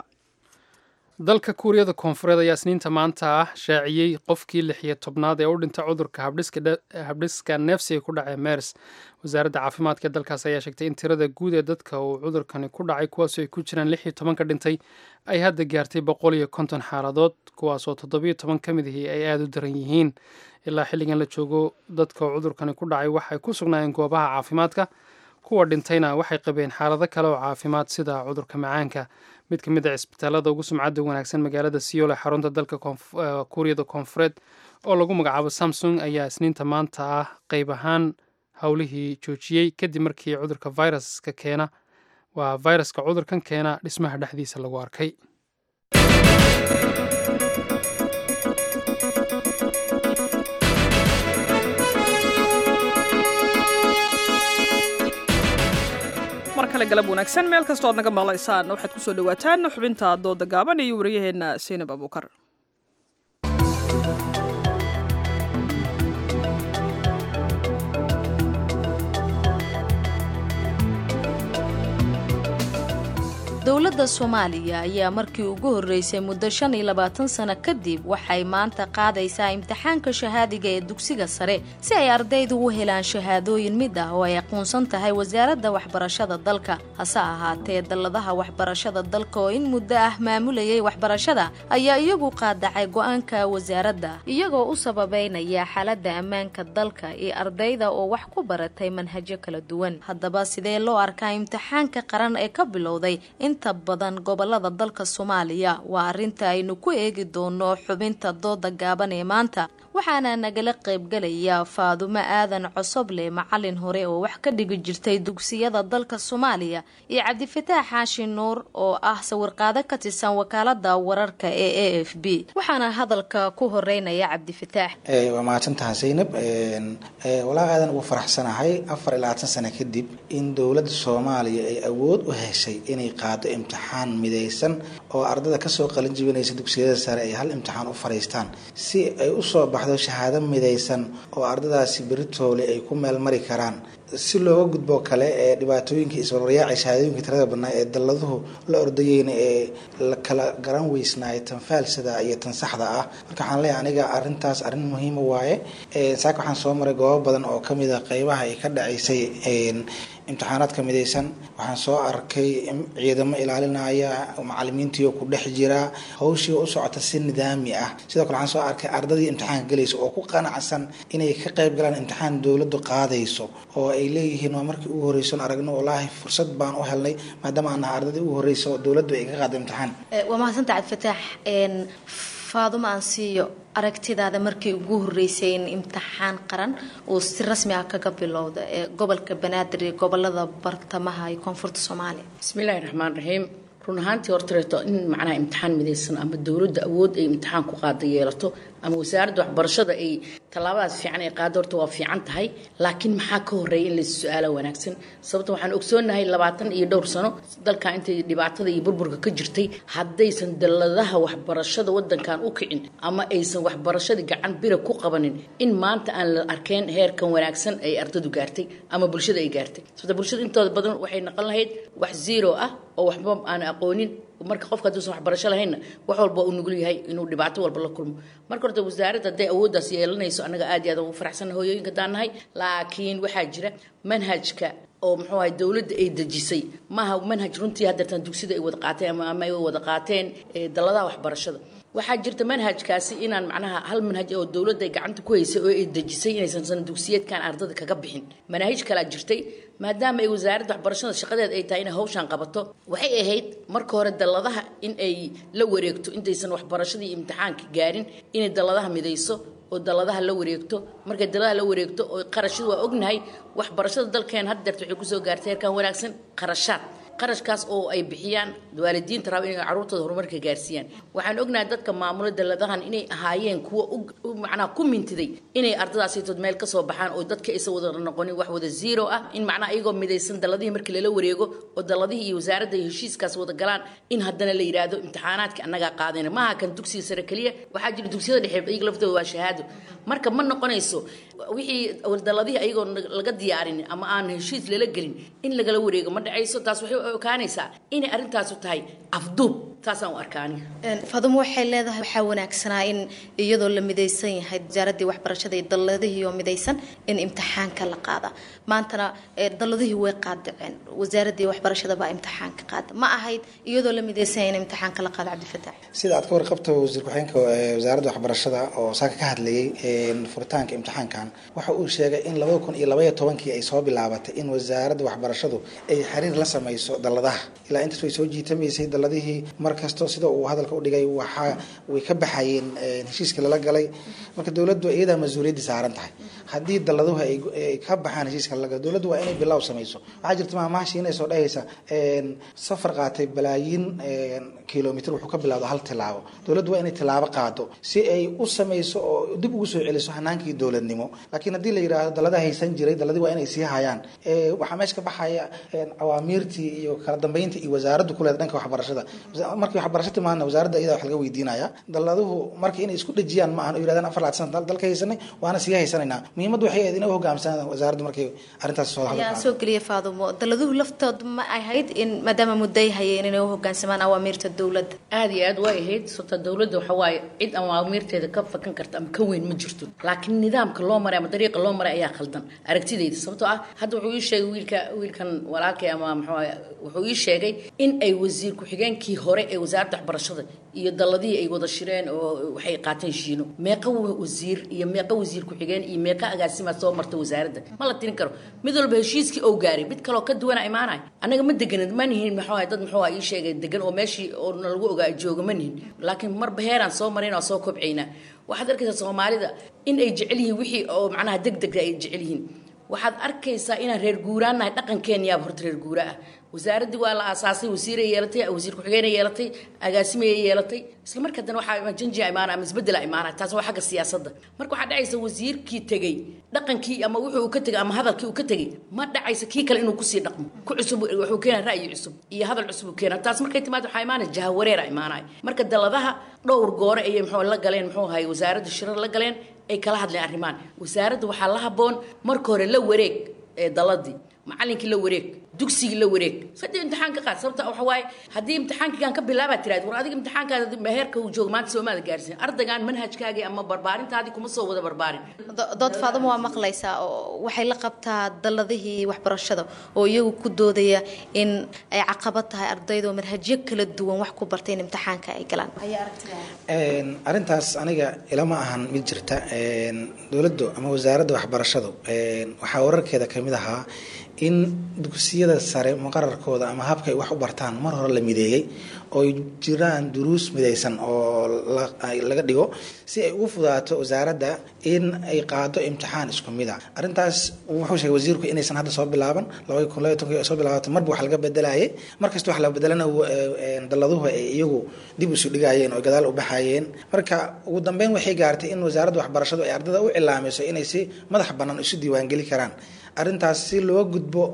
dalka kuuriyada koonfureed ayaa isniinta maanta ah shaaciyey qofkii lix iyo tobnaad ee u dhintay cudurka habdhiska neefsi ee ku dhacay mers wasaaradda caafimaadka ee dalkaas ayaa sheegtay in tirada guud ee dadka uu cudurkani ku dhacay kuwaasoo ay ku jiraan lix iyo toban ka dhintay ay hadda gaartay boqol iyo konton xaaladood kuwaasoo toddobiyo toban ka mid ihii ay aada u daran yihiin ilaa xilligan la joogo dadka uu cudurkani ku dhacay waxay ku sugnaayeen goobaha caafimaadka kuwa dhintayna waxay qabeen xaalado kale oo caafimaad sida cudurka macaanka mid ka mid a cisbitaalada ugu sumcadda wanaagsan magaalada siyool ee xarunta dalka kuuriyada koonfureed oo lagu magacaabo samsung ayaa isniinta maanta ah qayb ahaan howlihii joojiyey kadib markii cudurka viruska keena waa viruska cudurkan keena dhismaha dhexdiisa lagu arkay mar kale galab wanaagsan meel kastoo aad naga maqlaysaan waxaad kusoo dhawaataan xubinta dooda gaaban iyo wariyaheenna siinab abuukar dowladda soomaaliya ayaa markii ugu horreysay muddo shan iyo labaatan sano kadib waxay maanta qaadaysaa imtixaanka shahaadiga ee dugsiga sare si ay ardaydu u helaan shahaadooyin mid ah oo ay aqoonsan tahay wasaaradda waxbarashada dalka hase ahaatee dalladaha waxbarashada dalka oo in muddo ah maamulayay waxbarashada ayaa iyagu qaadacay go-aanka wasaaradda iyagoo u sababeynaya xaaladda ammaanka dalka iyo ardayda oo wax ku baratay manhajyo kala duwan haddaba sidee loo arkaa imtixaanka qaran ee ka bilowday inta inta badan gobolada dalka soomaaliya waa arrinta aynu ku eegi doono xubinta dooda gaaban ee maanta waxaana nagala qaybgalaya faadumo aadan cosoble macalin hore oo wax ka dhigi jirtay dugsiyada dalka soomaaliya iyo cabdifataax xaashi nuur oo ah sawirqaado ka tirsan wakaalada wararka ee a f b waxaana hadalka ku horeynaya cabdifataax waa mahadsantaha zaynab walaa aadan ugu faraxsanahay afar iyo labaatan sano kadib in dowladda soomaaliya ay awood u heshay inay qaado imtixaan midaysan oo ardada kasoo qalin jibinaysa dugsiyada sare ay hal imtixaan u fariistaan si ay usoo baxdo shahaado midaysan oo ardadaasi beritoole ay ku meel mari karaan si looga gudbo kale ee dhibaatooyinka iswarwaryaacay shahaadooyinka tirada badnaa ee dalladuhu la ordayeyna ee la kala garan weysnaay tan faalsada iyo tan saxda ah marka waxaan leeyahay aniga arrintaas arrin muhiima waaye saaka waxaan soo maray goobo badan oo kamid a qeybaha ay ka dhacaysay imtixaanaadka midaysan waxaan soo arkay ciidamo ilaalinaya macalimiintii oo ku dhex jira hawshii u socota si nidaami ah sidoo kale waxaan soo arkay ardadii imtixaanka galaysa oo ku qanacsan inay ka qayb galaan imtixaan dowladdu qaadayso oo ay leeyihiin waa markii ugu horreyson aragno wallaahi fursad baan u helnay maadaama aan nahay ardadii ugu horreysa oo dowladdu ay ka qaada imtixaan waa mahadsanta cabdifataax faadumo aan siiyo aragtidaada markii ugu horeysay in imtixaan qaran uu si rasmi ah kaga bilowda ee gobolka banaadir iyo gobolada bartamaha iyo koonfurta soomaaliya bismillaahi raxmaan raxiim run ahaantii hortareeto in macnaha imtixaan midaysan ama dowladda awood ay imtixaan ku qaada yeelato ama wasaaradda waxbarashada ay tallaabadaas fiican ay qaado horta waa fiican tahay laakiin maxaa ka horreeya in lais su-aala wanaagsan sababta waxaan ogsoonahay labaatan iyo dhowr sano dalka intay dhibaatada iyo burburka ka jirtay haddaysan dalladaha waxbarashada wadankan u kicin ama aysan waxbarashadii gacan bira ku qabanin in maanta aan la arkeen heerkan wanaagsan ay ardadu gaartay ama bulshada ay gaartay sababta bulshada intooda badan waxay noqon lahayd wax zero ah oo waxba aan aqoonin marka qofka hadduusan waxbarasho lahaynna wax walba uu nugul yahay inuu dhibaato walba la kulmo marka horta wasaaradda hadday awooddaas yeelanayso annaga aad iyo aad ugu faraxsanna hooyooyinka haddaan nahay laakiin waxaa jira manhajka oo muxuu ahay dowladda ay dejisay maaha manhaj runtii haddeertan dugsida ay wada qaateen ama ama ay wada qaateen dalladaha waxbarashada waxaa jirta manhajkaasi inaan macnaha hal manhaj oo dowladda ay gacanta ku haysay oo ay dejisay inaysan sana dugsiyeedkan ardada kaga bixin manaahij kalaa jirtay maadaama ay wasaaradda waxbarashada shaqadeed ay tahay inay hawshan qabato waxay ahayd marka hore dalladaha in ay la wareegto intaysan waxbarashadii imtixaanka gaarin inay dalladaha midayso oo dalladaha la wareegto markay dalladaha la wareegto oo qarashadu waa ognahay waxbarashada dalkeen hadda deerta waxay kusoo gaartay heerkan wanaagsan qarashaad qarashkaas oo ay bixiyaan waalidiinta raba inay caruurtooda horumarka gaarsiiyaan waxaan ognahay dadka maamula dalladahan inay ahaayeen kuwa macnaha ku mintiday inay ardadaasitood meel ka soo baxaan oo dadka aysan wada noqonin wax wada zero ah in macnaha iyagoo midaysan dalladihii markii lala wareego oo dalladihii iyo wasaaradda iyo heshiiskaas wada galaan in haddana la yidhaahdo imtixaanaadka annagaa qaadayna maaha kan dugsiga sare keliya waxaa jira dugsiyada dhexe iyaga laftooda waa shahaado marka ma noqonayso wixii dalladihii ayagoo laga diyaarin ama aan heshiis lala gelin in lagala wareego ma dhacayso taas waxay ogaanaysaa inay arrintaasu tahay afduub taasaan u arkaani faadumo waxay leedahay waxaa wanaagsanaa in iyadoo la midaysan yahay wasaaradii waxbarashada iyo dalladihii oo midaysan in imtixaanka la qaada maantana dalladihii way qaadaceen wasaaradii waxbarashada baa imtixaanka qaada ma ahayd iyadoo la midaysan yahay in imtixaanka la qaado cabdifataax sida aad ka warqabto wasiir ku-xigeenka wasaaradda waxbarashada oo saaka ka hadlayay furitaanka imtixaankan waxa uu sheegay in labada kun iyo labaiyo tobankii ay soo bilaabatay in wasaaradda waxbarashadu ay xiriir la samayso dalladaha ilaa intaas way soo jiitamaysay dalladihii mar kasto sida uu hadalka udhigay waxa way ka baxayeen heshiiska lala galay marka dowladdu iyadaa mas-uuliyaddii saaran tahay haddii dalladuhu ay ka baxaan heshiiska lala galo dowladdu waa inay bilow samayso waxaa jirta maamaashi inay soo dhahaysa safar qaatay balaayiin kilomitr wuxuu ka bilowda hal tilaabo dowladdu waa inay tilaabo qaado si ay u samayso oo dib ugu soo celiso hanaankii dowladnimo laakiin haddii la yidhaahdo dallada haysan jiray dalladii waa inay sii hayaan waxaa meesha ka baxaya awaamiirtii iyo kala dambeyntii iyo wasaaraddu kuleeda dhanka waxbarashada markii waxbarasho timaadna wasaaradda iyadaa wax laga weydiinaya dalladuhu marka inay isku dhejiyaan ma ahan oo yirahdaan afar laad sana dalka haysanay waana sii haysanaynaa muhiimaddu waxay ahayd inay u hogaamsanaan wasaaraddu markay arrintaas soo yaa soo geliya faadumo dalladuhu laftood ma ahayd in maadaama mudday hayeen inay u hogaansamaan awaamiirta dowladda aada iyo aad way ahayd sababta dowladda waxa waaye cid awaamiirteeda ka fakan karta ama ka weyn ma jirto laakiin nidaamka loo maray ama dariiqa loo maray ayaa khaldan aragtidayda sababtoo ah hadda wuxuu ii sheegay wiilka wiilkan walaalkay ama muxuu wuxuu ii sheegay in ay wasiir ku-xigeenkii hore ee wasaaradda waxbarashada iyo dalladihii ay wada shireen oo waxay qaateen shiino meeqa wasiir iyo meeqa wasiir ku-xigeen iyo meeqa agaasimaa soo marta wasaaradda ma la tirin karo mid walba heshiiskii ou gaaray mid kaloo ka duwana imaanay annaga ma deganin ma nihin muxuu ahay dad muxuu ahay ii sheegay degan oo meeshii oo nalagu ogaa jooga ma nihin laakiin marba heeraan soo marayn oo soo kobcaynaa waxaad arkaysaa soomaalida in ay jecel yihiin wixii oo macnaha deg dega ay jecel yihiin waxaad arkaysaa inaan reer guuraannahay dhaqankeenyaaba horta reer guura ah wasaaraddii waa la aasaasay wasiiray yeelatay wasiir ku-xigeenay yeelatay agaasimaya yeelatay isla marka haddana waxaa janjia imaana ama isbeddela imaana taas waa xagga siyaasadda marka waxaa dhacaysa wasiirkii tegey dhaqankii ama wuxuu ka tegay ama hadalkii uu ka tegey ma dhacaysa kii kale inuu kusii dhaqmo ku cusub wuxuu keenaa ra'yi cusub iyo hadal cusub uu keenaa taas markay timaad waxaa imaanaya jahawareera imaanaya marka daladaha dhowr goore ayay muxuu la galeen muxuu ahay wasaaradda shirar la galeen ay kala hadleen arrimaan wasaaradda waxaa la habboon marka hore la wareeg ee daladii macallinkii la wareeg dugsigii la wareeg sadii imtixaan ka qaad sababta waxa waaye haddii imtixaankigan ka bilaabaa tiraad war adiga imtixaankaada heerka uu joogo maanta soomaada gaarsiin ardaygaan manhajkaagii ama barbaarintaadii kuma soo wada barbaarin dood faadamo waa maqlaysaa oo waxay la qabtaa dalladihii waxbarashada oo iyagu ku doodaya in ay caqabad tahay ardayda oo manhajyo kala duwan wax ku bartay in imtixaanka ay galaan arrintaas aniga ilama ahan mid jirta dowladdu ama wasaaradda waxbarashadu waxaa wararkeeda kamid ahaa in dugsiyada sare muqararkooda ama habka ay wax u bartaan mar hore la mideeyey oo jiraan duruus midaysan oo laga dhigo si ay ugu fudaato wasaaradda in ay qaado imtixaan isku mid a arrintaas wuxuu sheegay wasiirku inaysan hadda soo bilaaban labadi kun labaiy tonkii soo bilaabato marba wax laga bedelayay markasta wax la bedelana dalladuhu ay iyagu dib isu dhigayeen oo gadaal u baxayeen marka ugu dambeyn waxay gaartay in wasaaradda waxbarashadu ay ardada u cilaamayso inay si madax bannaan isu diiwaangeli karaan arrintaas si loo gudbo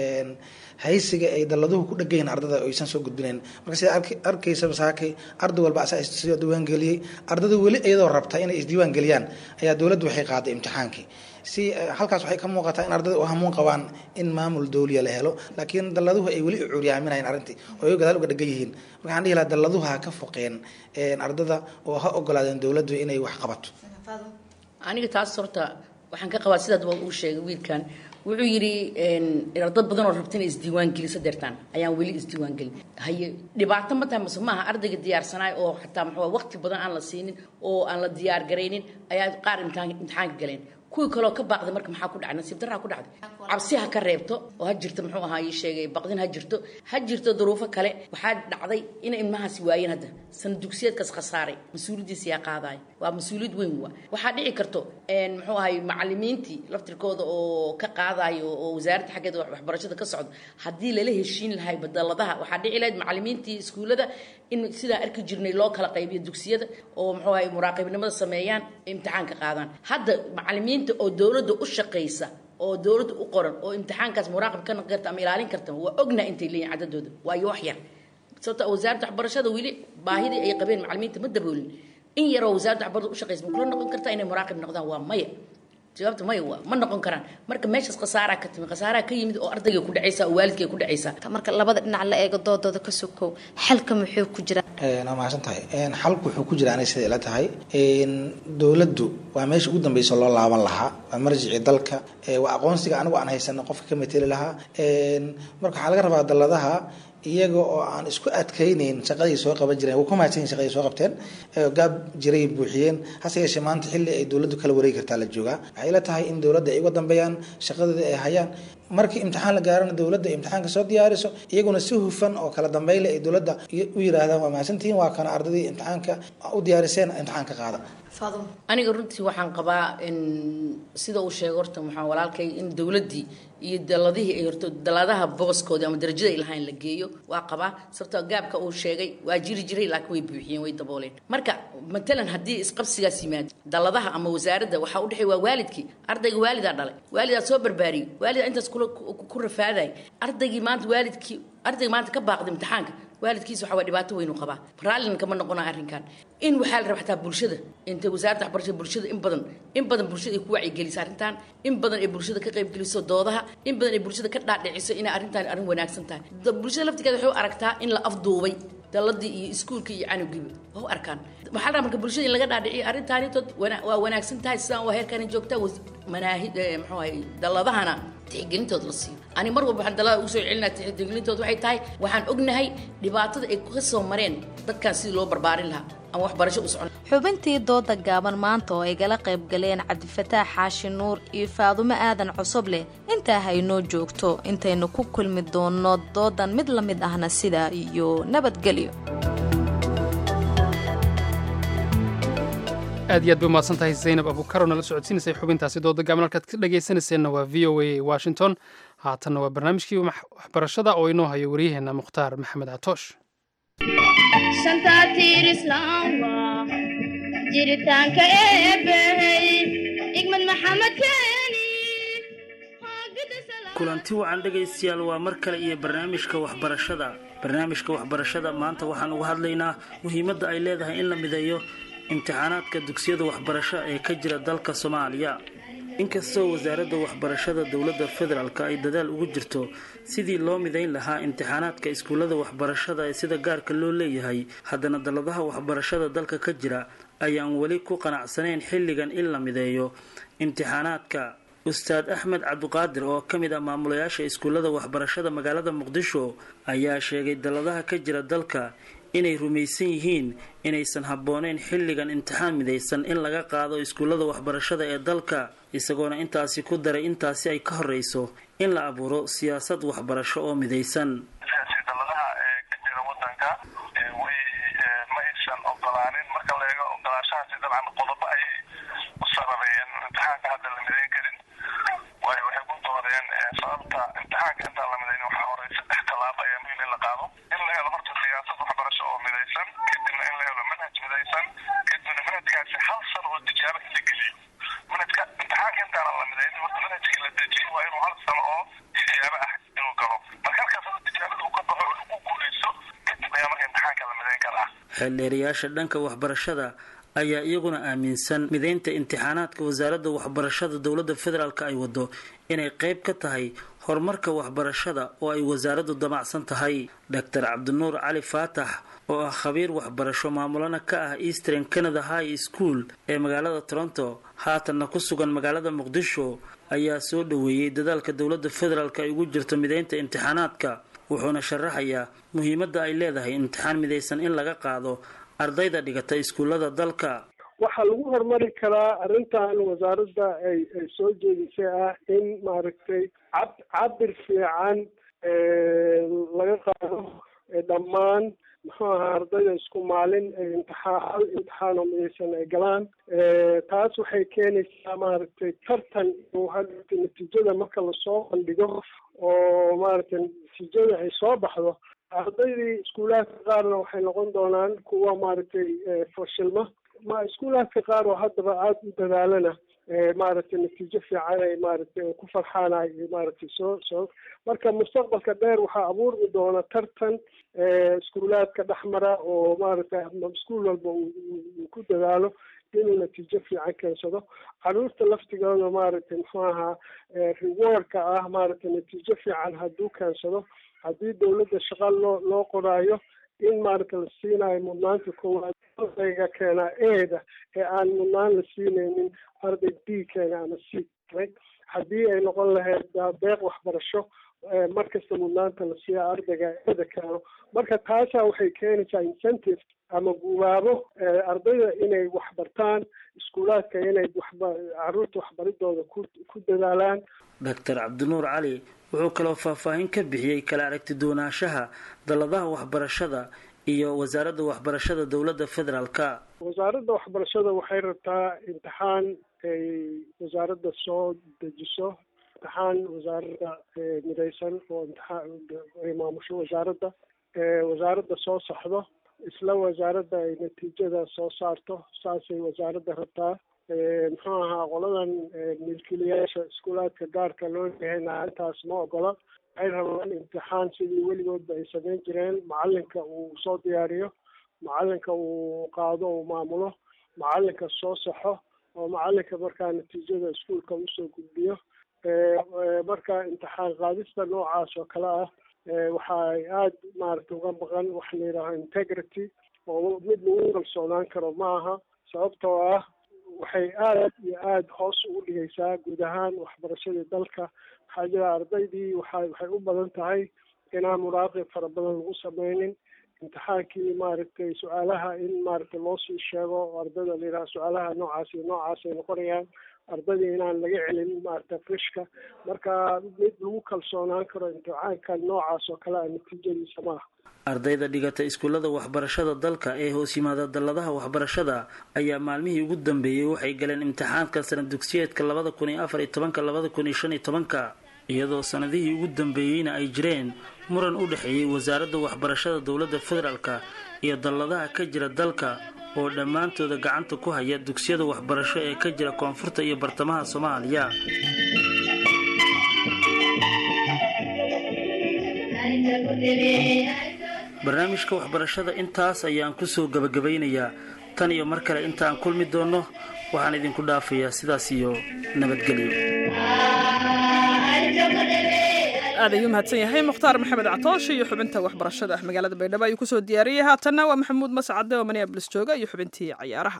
haysiga ay dalladuhu ku dhagayin ardada aysan soo gudbinayn marka sida arkaysa masaakay arday walba asaa is diiwaangeliyey ardada weli iyadoo rabta inay isdiiwaan geliyaan ayaa dowladdu waxay qaaday imtixaankii si halkaas waxay ka muuqataa in ardada u hamuun qabaan in maamul dowliya la helo laakiin dalladuhu ay weli u curyaaminayeen arrintii oo ay gadaal uga dhagan yihiin marka waxaan dhihi lahaa dalladuhu ha ka foqeen ardada oo ha ogolaadeen dowladdu inay wax qabato aniga taas horta waxaan ka qabaa sidaad uu sheegay wiilkan wuxuu yidhi dad badan oo rabta inay isdiiwaan geliso deertaan ayaan weli isdiiwaan gelin haye dhibaato ma tahay mase maaha ardayga diyaarsanaay oo xataa muxuu waqti badan aan la siinin oo aan la diyaar garaynin ayaa qaar imtixaan imtixaanka galeen kuwii kaloo ka baaqday marka maxaa ku dhacay nasiib daraa ku dhacday cabsi ha ka reebto oo ha jirto muxuu ahaa ii sheegay baqdin ha jirto ha jirto duruufo kale waxaa dhacday inay ilmahaasi waayeen hadda sana dugsiyeedkaas khasaaray mas-uuliyaddiisa yaa qaadaya waa mas-uuliyad weyn waa waxaa dhici karto muxuu ahay macalimiintii laftirkooda oo ka qaadayo oo wasaaradda xaggeeda waxbarashada ka socdo haddii lala heshiin lahay badaladaha waxaa dhici lahayd macalimiintii iskuullada in sidaa arki jirnay loo kala qaybiyo dugsiyada oo muxuu ahay muraaqibnimada sameeyaan imtixaanka qaadaan hadda macalimiinta oo dowladda u shaqaysa oo dowladda u qoran oo imtixaankaas muraaqib ka noqon karta ama ilaalin karta waa ognaa intay leeyihin cadadooda waayo wax yar sababta wasaaradda waxbarashada weli baahidii ay qabeen macalimiinta ma daboolin in yaroo wasaaradda waxbarashada u shaqaysa ma kula noqon kartaa inay muraaqib noqdaan waa maya jawaabta maya waa ma noqon karaan marka meeshaas khasaaraa ka timi khasaaraa ka yimid oo ardayga ku dhacaysa oo waalidkay ku dhacaysa marka labada dhinac la eego doodooda ka sokow xalka muxuu ku jira waa mahadsan tahay xalku wuxuu ku jira anay sida ila tahay dowladdu waa meesha ugu dambeysa loo laaban lahaa waa marjicii dalka waa aqoonsiga anigu aan haysano qofka ka mateli lahaa marka waxaa laga rabaa dalladaha iyaga oo aan isku adkaynayn shaqadii soo qaban jireen waa ku mahadsanyihin shaqadii soo qabteen gaab jiray buuxiyeen hase yeeshee maanta xilli ay dowladdu kala wareegi kartaa la joogaa waxay ila tahay in dowladda ay uga dambeeyaan shaqadooda ay hayaan markii imtixaan la gaarana dowladda imtixaanka soo diyaariso iyaguna si hufan oo kala dambeyle ay dowladda u yiraahdaan waa mahadsantihiin waa kana ardadii imtixaanka u diyaariseen imtixaanka qaada aniga runtii waxaan qabaa in sida uu sheegay horta waxaa walaalkay in dowladdii iyo daladihii ay horto daladaha booskoodii ama darajada ay lahayn la geeyo waa qabaa sababtoo gaabka uu sheegay waa jiri jiray laakiin way buuxiyeen way dabooleen marka matalan haddii isqabsigaas yimaado daladaha ama wasaaradda waxaa u dhexeey waa waalidkii ardayga waalidaa dhalay waalidaa soo barbaariyey waalidaa intaas kula ku rafaaday ardaygii maanta waalidkii ardayga maanta ka baaqday imtixaanka waalidkiisa waxaa waa dhibaato weyn u qabaa raallina kama noqonaa arrinkan in waxaa la rabaa xataa bulshada intay wasaaradda waxbarashada bulshada in badan in badan bulshada ay ku wacyigeliso arrintan in badan ay bulshada ka qaybgeliso doodaha in badan ay bulshada ka dhaadhiciso inay arrintan arrin wanaagsan tahay bulshada laftigeeda waxay u aragtaa in la afduubay daladii iyo iskuulka iyo canugiiba waa u arkaan waxaa la marka bulshada in laga dhaadhiciyo arrintaanitood waa wanaagsan tahay sidaan waa heerkani joogta manaahi muxuu ahay daladahana tixgelintood la siiyo ani mar walba waxaan dalada ugu soo celinaa tixgelintood waxay tahay waxaan ognahay dhibaatada ay ka soo mareen dadkan sidii loo barbaarin lahaa ama waxbarasho u socon xubintii dooda gaaban maanta oo ay gala qayb galeen cabdifataax xaashi nuur iyo faadumo aadan cosobleh intaa haynoo joogto intaynu ku kulmi doonno doodan mid la mid ahna sidaa iyo nabadgelyo aad iyo aad bay umahadsan tahay zaynab abukaro nala socodsiinaysay xubintaasi dooda gaaban halkaad ka dhegaysanayseena waa v o a washington haatanna waa barnaamijkii waxbarashada oo inoo hayo waryaheena mukhtaar maxamed catoosh jiritaanka eebbahey igmad maxamed keeni kulanti wacan dhegaystayaal waa mar kale iyo barnaamijka waxbarashada barnaamijka waxbarashada maanta waxaan uga hadlaynaa muhiimadda ay leedahay in la mideeyo imtixaanaadka dugsiyada waxbarasho ee ka jira dalka soomaaliya inkastoo wasaaradda waxbarashada dowladda federaalk ay dadaal ugu jirto sidii loo midayn lahaa imtixaanaadka iskuullada waxbarashada ee sida gaarka loo leeyahay haddana dalladaha waxbarashada dalka ka jira ayaan weli ku qanacsanayn xilligan in la mideeyo imtixaanaadka ustaad axmed cabdiqaadir oo ka mid ah maamulayaasha iskuullada waxbarashada magaalada muqdisho ayaa sheegay dalladaha ka jira dalka inay rumaysan yihiin inaysan habbooneyn xilligan imtixaan midaysan in laga qaado iskuullada waxbarashada ee dalka isagoona intaasi ku daray intaasi ay ka horreyso in la abuuro siyaasad waxbarasho oo midaysan ogolaanin marka la eego ogolaashahaasi dabcan qodobo ay u sarareen imtixaanka hadda la midayn karin waayo waxay ku doodeen sababta imtixaanka intaan la midayn waxaa horey saddex tallaabo ayaa muhiim in la qaado in la helo horta siyaasad waxbarasho oo midaysan kadibna in la helo manhaj midaysan kadibna manhajkaasi hal sano oo tijaabo in la geliyo manhajka imtixaanka intaanan la midaynin horta manhajkii la dejiyo waa inuu hal sano oo tijaabo ah inuu galo marka halkaas hada tijaabada uu ka baxo oo lagu guuleysto kadib ayaa marka imtixaanka la midayn karaa xeeldheerayaasha dhanka waxbarashada ayaa iyaguna aaminsan midaynta imtixaanaadka wasaaradda waxbarashada dowladda federaalk ay wado inay qayb ka tahay horumarka waxbarashada oo ay wasaaraddu damacsan tahay doctor cabdinuur cali faatax oo ah khabiir waxbarasho maamulana ka ah eastern canada high school ee magaalada toronto haatanna ku sugan magaalada muqdisho ayaa soo dhoweeyey dadaalka dowladda federaalk ay ugu jirto midaynta imtixaanaadka wuxuuna sharaxayaa muhiimadda ay leedahay imtixaan midaysan in laga qaado ardayda dhigata iskuullada dalka waxaa lagu horumari karaa arrintan wasaaradda ay ay soo jeedisay ah in maaragtay cab cabir fiican laga qaado dhammaan muxuu ahaa ardayda isku maalin imtixaan hal imtixaan oo midaysan ay galaan taas waxay keenaysaa maaragtay tartan iyo hadhata natiijada marka lasoo bandhigo oo maaragtay natiijada ay soo baxdo ardaydii iskuulaadka qaarna waxay noqon doonaan kuwa maaragtay fashilma ma iskuulaadka qaar oo haddaba aada u dadaalana maaragtay natiijo fiican ay maaragtay ku farxaan ay maaragtay soo soo marka mustaqbalka dheer waxaa abuurmi doona tartan iskuulaadka dhexmara oo maaragtay iskuul walba uu ku dadaalo inuu natiijo fiican keensado caruurta laftigooda maaragtay muxuu ahaa rewardka ah maaragtay natiijo fiican hadduu keensado haddii dawladda shaqa loo loo qoraayo in maaragta la siinayo mudnaanta koowaad ardayga keenaa eeda ee aan mudnaan la siinaynin arday b keena ama c haddii ay noqon lahayd deeq waxbarasho markasta mudnaanta la siiya ardayga eeda keeno marka taasaa waxay keenaysaa incentive ama gubaabo ardayda inay waxbartaan iskuulaadka inay waxba caruurta waxbaridooda ku ku dadaalaan doctor cabdinuur cali wuxuu kaloo faahfaahin ka bixiyey kala aragti doonaanshaha dalladaha waxbarashada iyo wasaaradda waxbarashada dowladda federaalka wasaaradda waxbarashada waxay rabtaa imtixaan ay wasaaradda soo dejiso imtixaan wasaaradda midaysan oo imtixaan ay maamusho wasaaradda wasaaradda soo saxdo isla wasaaradda ay natiijada soo saarto saasay wasaaradda rabtaa muxuu ahaa qoladan milkiilayaasha iskuulaadka gaarka loo lehayna intaas ma ogola waxay rabaan imtixaan sidii weligoodba ay samayn jireen macalinka uu soo diyaariyo macalinka uu qaado uu maamulo macalinka soo saxo oo macalinka markaa natiijada iskuulka usoo gudbiyo marka imtixaan qaadista noocaas oo kale ah waxay aada maaragtay uga maqan waxa la yidhaaho integrity oo mid lagu kalsoonaan karo ma aha sababtoo ah waxay aada iyo aada hoos ugu dhigaysaa guud ahaan waxbarashadii dalka waxaa jira ardaydii waxa waxay u badan tahay inaan muraaqib fara badan lagu sameynin imtixaankii maaragtay su-aalaha in maaragtay loo sii sheego oo ardayda la yidhaha su-aalaha noocaas iyo noocaas ay noqonayaan ardaydii inaan laga celin maaragtay frishka marka mid lagu kalsoonaan karo imtixaankan noocaas oo kale a natiijadiisa ma aha ardayda dhigata iskuullada waxbarashada dalka ee hoos yimaada dalladaha waxbarashada ayaa maalmihii ugu dambeeyey waxay galeen imtixaanka sanad dugsiyeedka labada kun iyo afar iyo tobanka labada kun iyo shan iyo tobanka iyadoo sanadihii ugu dambeeyeyna ay jireen muran u dhexeeyey wasaaradda waxbarashada dowladda federaalka iyo dalladaha ka jira dalka oo dhammaantooda gacanta ku haya dugsiyada waxbarasho ee ka jira koonfurta iyo bartamaha soomaaliya barnaamijka waxbarashada intaas ayaan kusoo gabagabaynayaa tan iyo mar kale intaan kulmi doonno waxaan idinku dhaafayaa sidaas iyo nabadgelyo aad ayuu mahadsan yahay mukhtaar maxamed catoosh iyo xubinta waxbarashada ah magaalada baydhabo ayuu kusoo diyaariyey haatanna waa maxamuud mascade oo minneabolis jooga iyo xubintii cayaaraha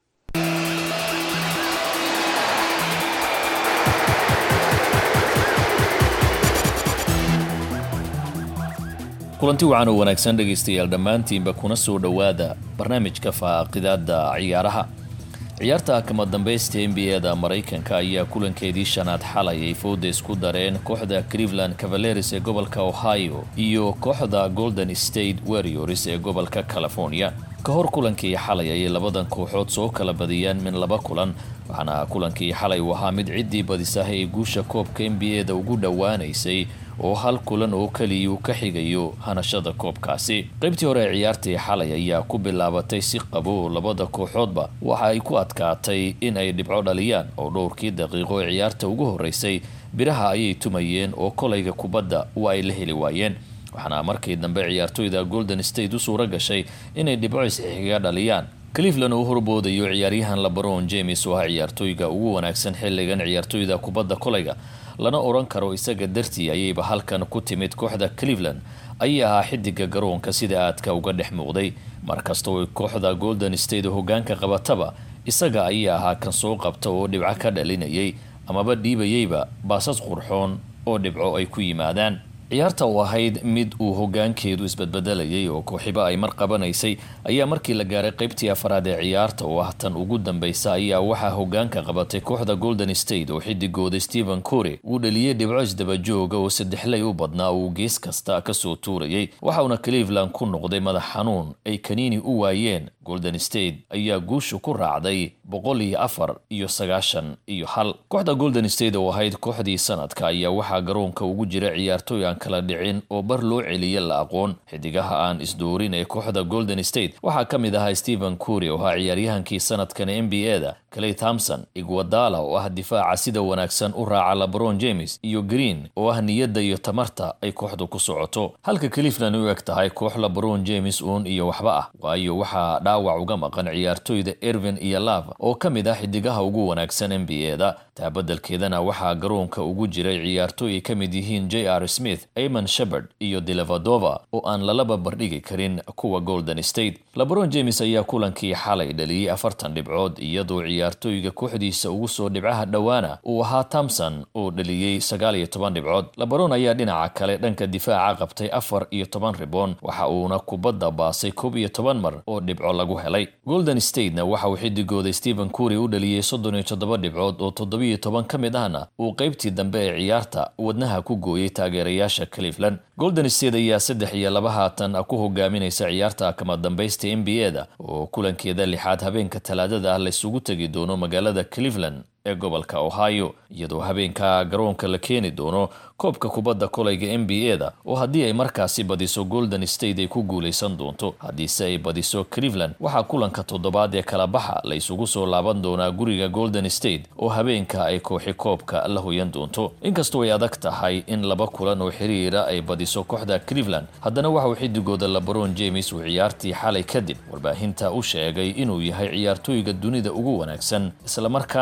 kulanti wacan oo wanaagsan dhegaystayaal dhammaantiinba kuna soo dhowaada barnaamijka faaqidaada ciyaaraha ciyaarta kama dambaysta n b a-da maraykanka ayaa kulankeedii shanaad xalay ay fooda isku dareen kooxda cleveland cavaleris ee gobolka ohio iyo kooxda golden state warriors ee gobolka california ka hor kulankii xalay ayay labadan kooxood soo kala badiyeen min laba kulan waxaana kulankii xalay uu ahaa mid ciddii badisaha ee guusha koobka n b a-da ugu dhowaanaysay oo hal kulan oo keliya uu ka xigayo hanashada koobkaasi qaybtii hore ee ciyaartii xalay ayaa ku bilaabatay si qabo labada kooxoodba waxa ay ku adkaatay in ay dhibco dhaliyaan oo dhowrkii daqiiqo ee ciyaarta ugu horreysay biraha ayay tumayeen oo kolayga kubadda waa ay la heli waayeen waxaana markii dambe ciyaartoyda golden state u suura gashay inay dhibco isxixiga dhaliyaan cleveland uu horboodayo ciyaaryahan labaron james oo ah ciyaartooyga ugu wanaagsan xilligan ciyaartoyda kubadda kolayga lana odhan karo isaga dartii ayayba halkan ku timid kooxda cleveland ayay ahaa xidiga garoonka sida aadka uga dhex muuqday markastoo kooxda golden state hogaanka qabataba isaga ayaa ahaa kan soo qabta oo dhibco ka dhalinayay amaba dhiibayeyba baasas qurxoon oo dhibco ay ku yimaadaan ciyaarta oo ahayd mid uu hogaankeedu isbadbedelayay oo kooxiba ay mar qabanaysay ayaa markii la gaaray qaybtii afaraad ee ciyaarta oo ah tan ugu dambeysa ayaa waxaa hogaanka qabatay kooxda golden state oo xidigooda stephen core uu dhaliyey dhibco isdabajooga oo saddexley u badnaa uu gees kasta kasoo tuurayay waxauna cleveland ku noqday madax xanuun ay kaniini u waayeen golden state ayaa guusha ku raacday boqol iyo afar iyo sagaashan iyo hal kooxda golden state oo ahayd kooxdii sanadka ayaa waxaa garoonka ugu jira ciyaartooy aan kala dhicin oo bar loo celiya la aqoon xidigaha aan isdoorin ee kooxda golden state waxaa ka mid ahaa stephen cury oo ahaa ciyaaryahankii sanadkan n b a-da clay thompson igwadala oo ah difaaca sida wanaagsan u raaca labron james iyo green oo ah niyadda iyo tamarta ay kooxdu ku socoto halka cleveland u eg tahay koox labron james uun iyo waxba ah waayo waxaa dhaawac uga maqan ciyaartooyda ervin iyo lava oo ka mid ah xidigaha ugu wanaagsan n b a-da taabadelkeedana waxaa garoonka ugu jiray ciyaartooy ay ka mid yihiin j r smith amon shepard iyo delevadova oo aan lalaba bardhigi karin kuwa golden state labron james ayaa kulankii xalay dhaliyey afartan dhibcood iyadoo ciyaartooyga kooxdiisa ugu soo dhibcaha dhowaana uu ahaa thompson oo dhaliyey sagaal iyo toban dhibcood labron ayaa dhinaca kale dhanka difaaca qabtay afar iyo toban riboon waxa uuna kubadda baasay koob iyo toban mar oo dhibco lagu helay golden statena waxa uu xidigooda stephen cury u dhaliyey soddon iyo toddoba dhibcood oo toddobiyo toban ka mid ahna uu qaybtii dambe ee ciyaarta wadnaha ku gooyey taageerayaasha cleveland golden state ayaa saddex iyo laba haatan ku hogaaminaysa ciyaarta kama dambaysta n b a-da oo kulankeeda lixaad habeenka talaadada ah laysugu tegi doono magaalada cleveland ee gobolka ohio iyadoo habeenka garoonka la keeni doono koobka kubadda kolayga n b a-da oo haddii ay markaasi badiso golden state ay ku guulaysan doonto haddiise ay badiso cleveland waxaa kulanka toddobaad ee kala baxa la isugu soo laaban doonaa guriga golden state oo habeenka ay kooxi koobka la hoyan doonto inkastoo ay adag tahay in laba kulan oo xiriira ay badiso kooxda cleveland haddana waxauu xidigooda labron james uu ciyaartii xalay kadib warbaahinta u sheegay inuu yahay ciyaartooyga dunida ugu wanaagsan islamarkaana uu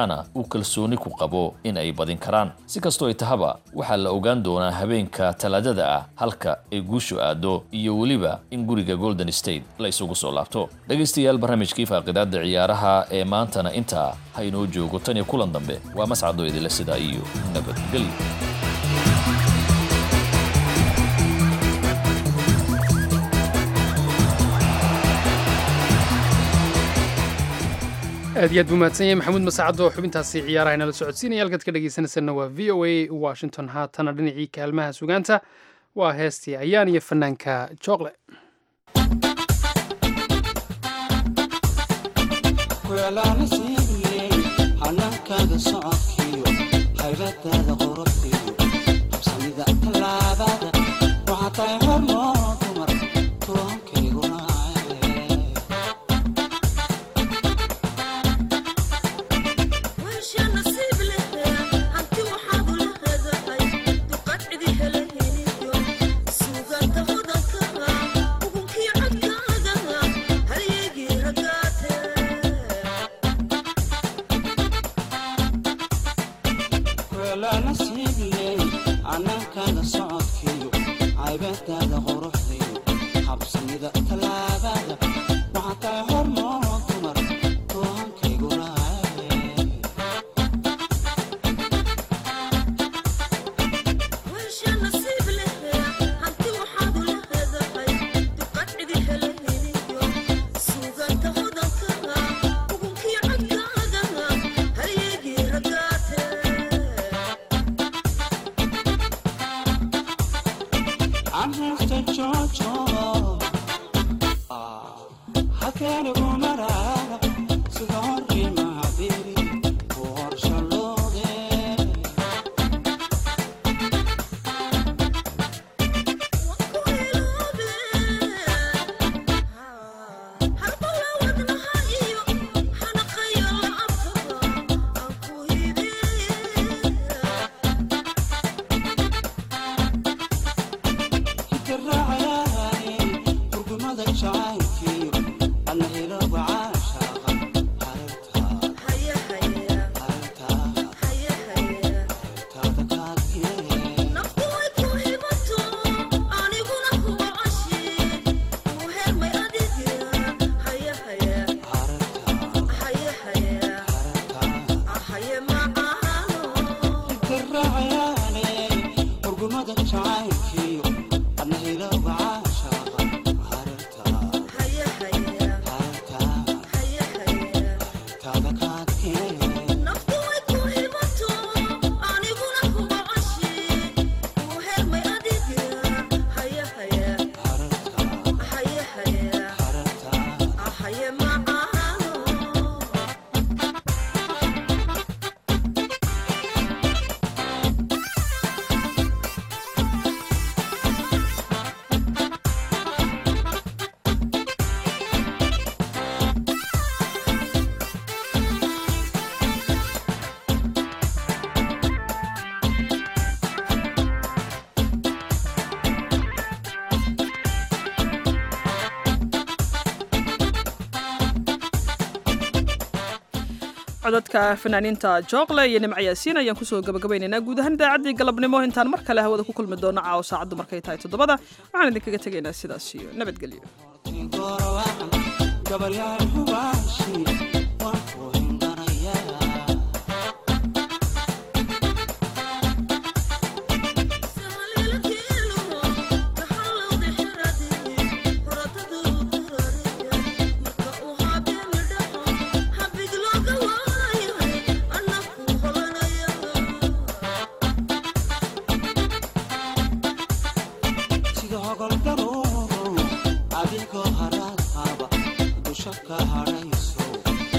kalsooni ku qabo in ay badin karaan si kastoo ay tahaba waxaa la ogaan doonaa habeenka talaadada ah halka ay guushu aado iyo weliba in guriga golden state la isugu soo laabto dhegaystayaal barnaamijkii faaqidaada ciyaaraha ee maantana intaa ha inoo joogo tan iyo kulan dambe waa mascado idinle sidaa iyo nabadgelyo aad iyo aad buu mahadsan yahay maxamuud masaacad oo xubintaasi ciyaaraha inala socodsiinaya halkaad ka dhegaysanaysanna waa v o a washington haatana dhinacii kaalmaha sugaanta waa heestii ayaan iyo fanaanka jookle hanaankaaga socodkiyo haybadaada qorobkiyo habsamida tallaabada waxaa tahay hormoo dumar tuwankayguna anaankaaga socodkiyo caybadaada quruxdiyo habsamida tallaabada waxaa tahay hormoo dumar tuwankayguna Amresta Jojo Hakene Gumarara Sidori Mahabiri Por Shalode Hikaraayay Urgumada jacaylkiyo Anna hilowga caashaqa Hikaraayay Urgumada jacaylkiyo Anna hilowga caashaqa Taada kaadkee codadka fanaaniinta jookle iyo nimco yaasiin ayaan kusoo gabagabaynaynaa guud ahaan idaacaddii galabnimo intaan mar kale hawada ku kulmi doono caawo saacaddu markay tahay toddobada waxaan idinkaga tegaynaa sidaas iyo nabadgelyo gabalyaal hubaashi waan ku hindanayaa sida hogoldaruuru adigoo haraad qaba dusha ka hadhayso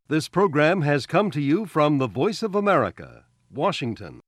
This program has come to you from the Voice of America, Washington.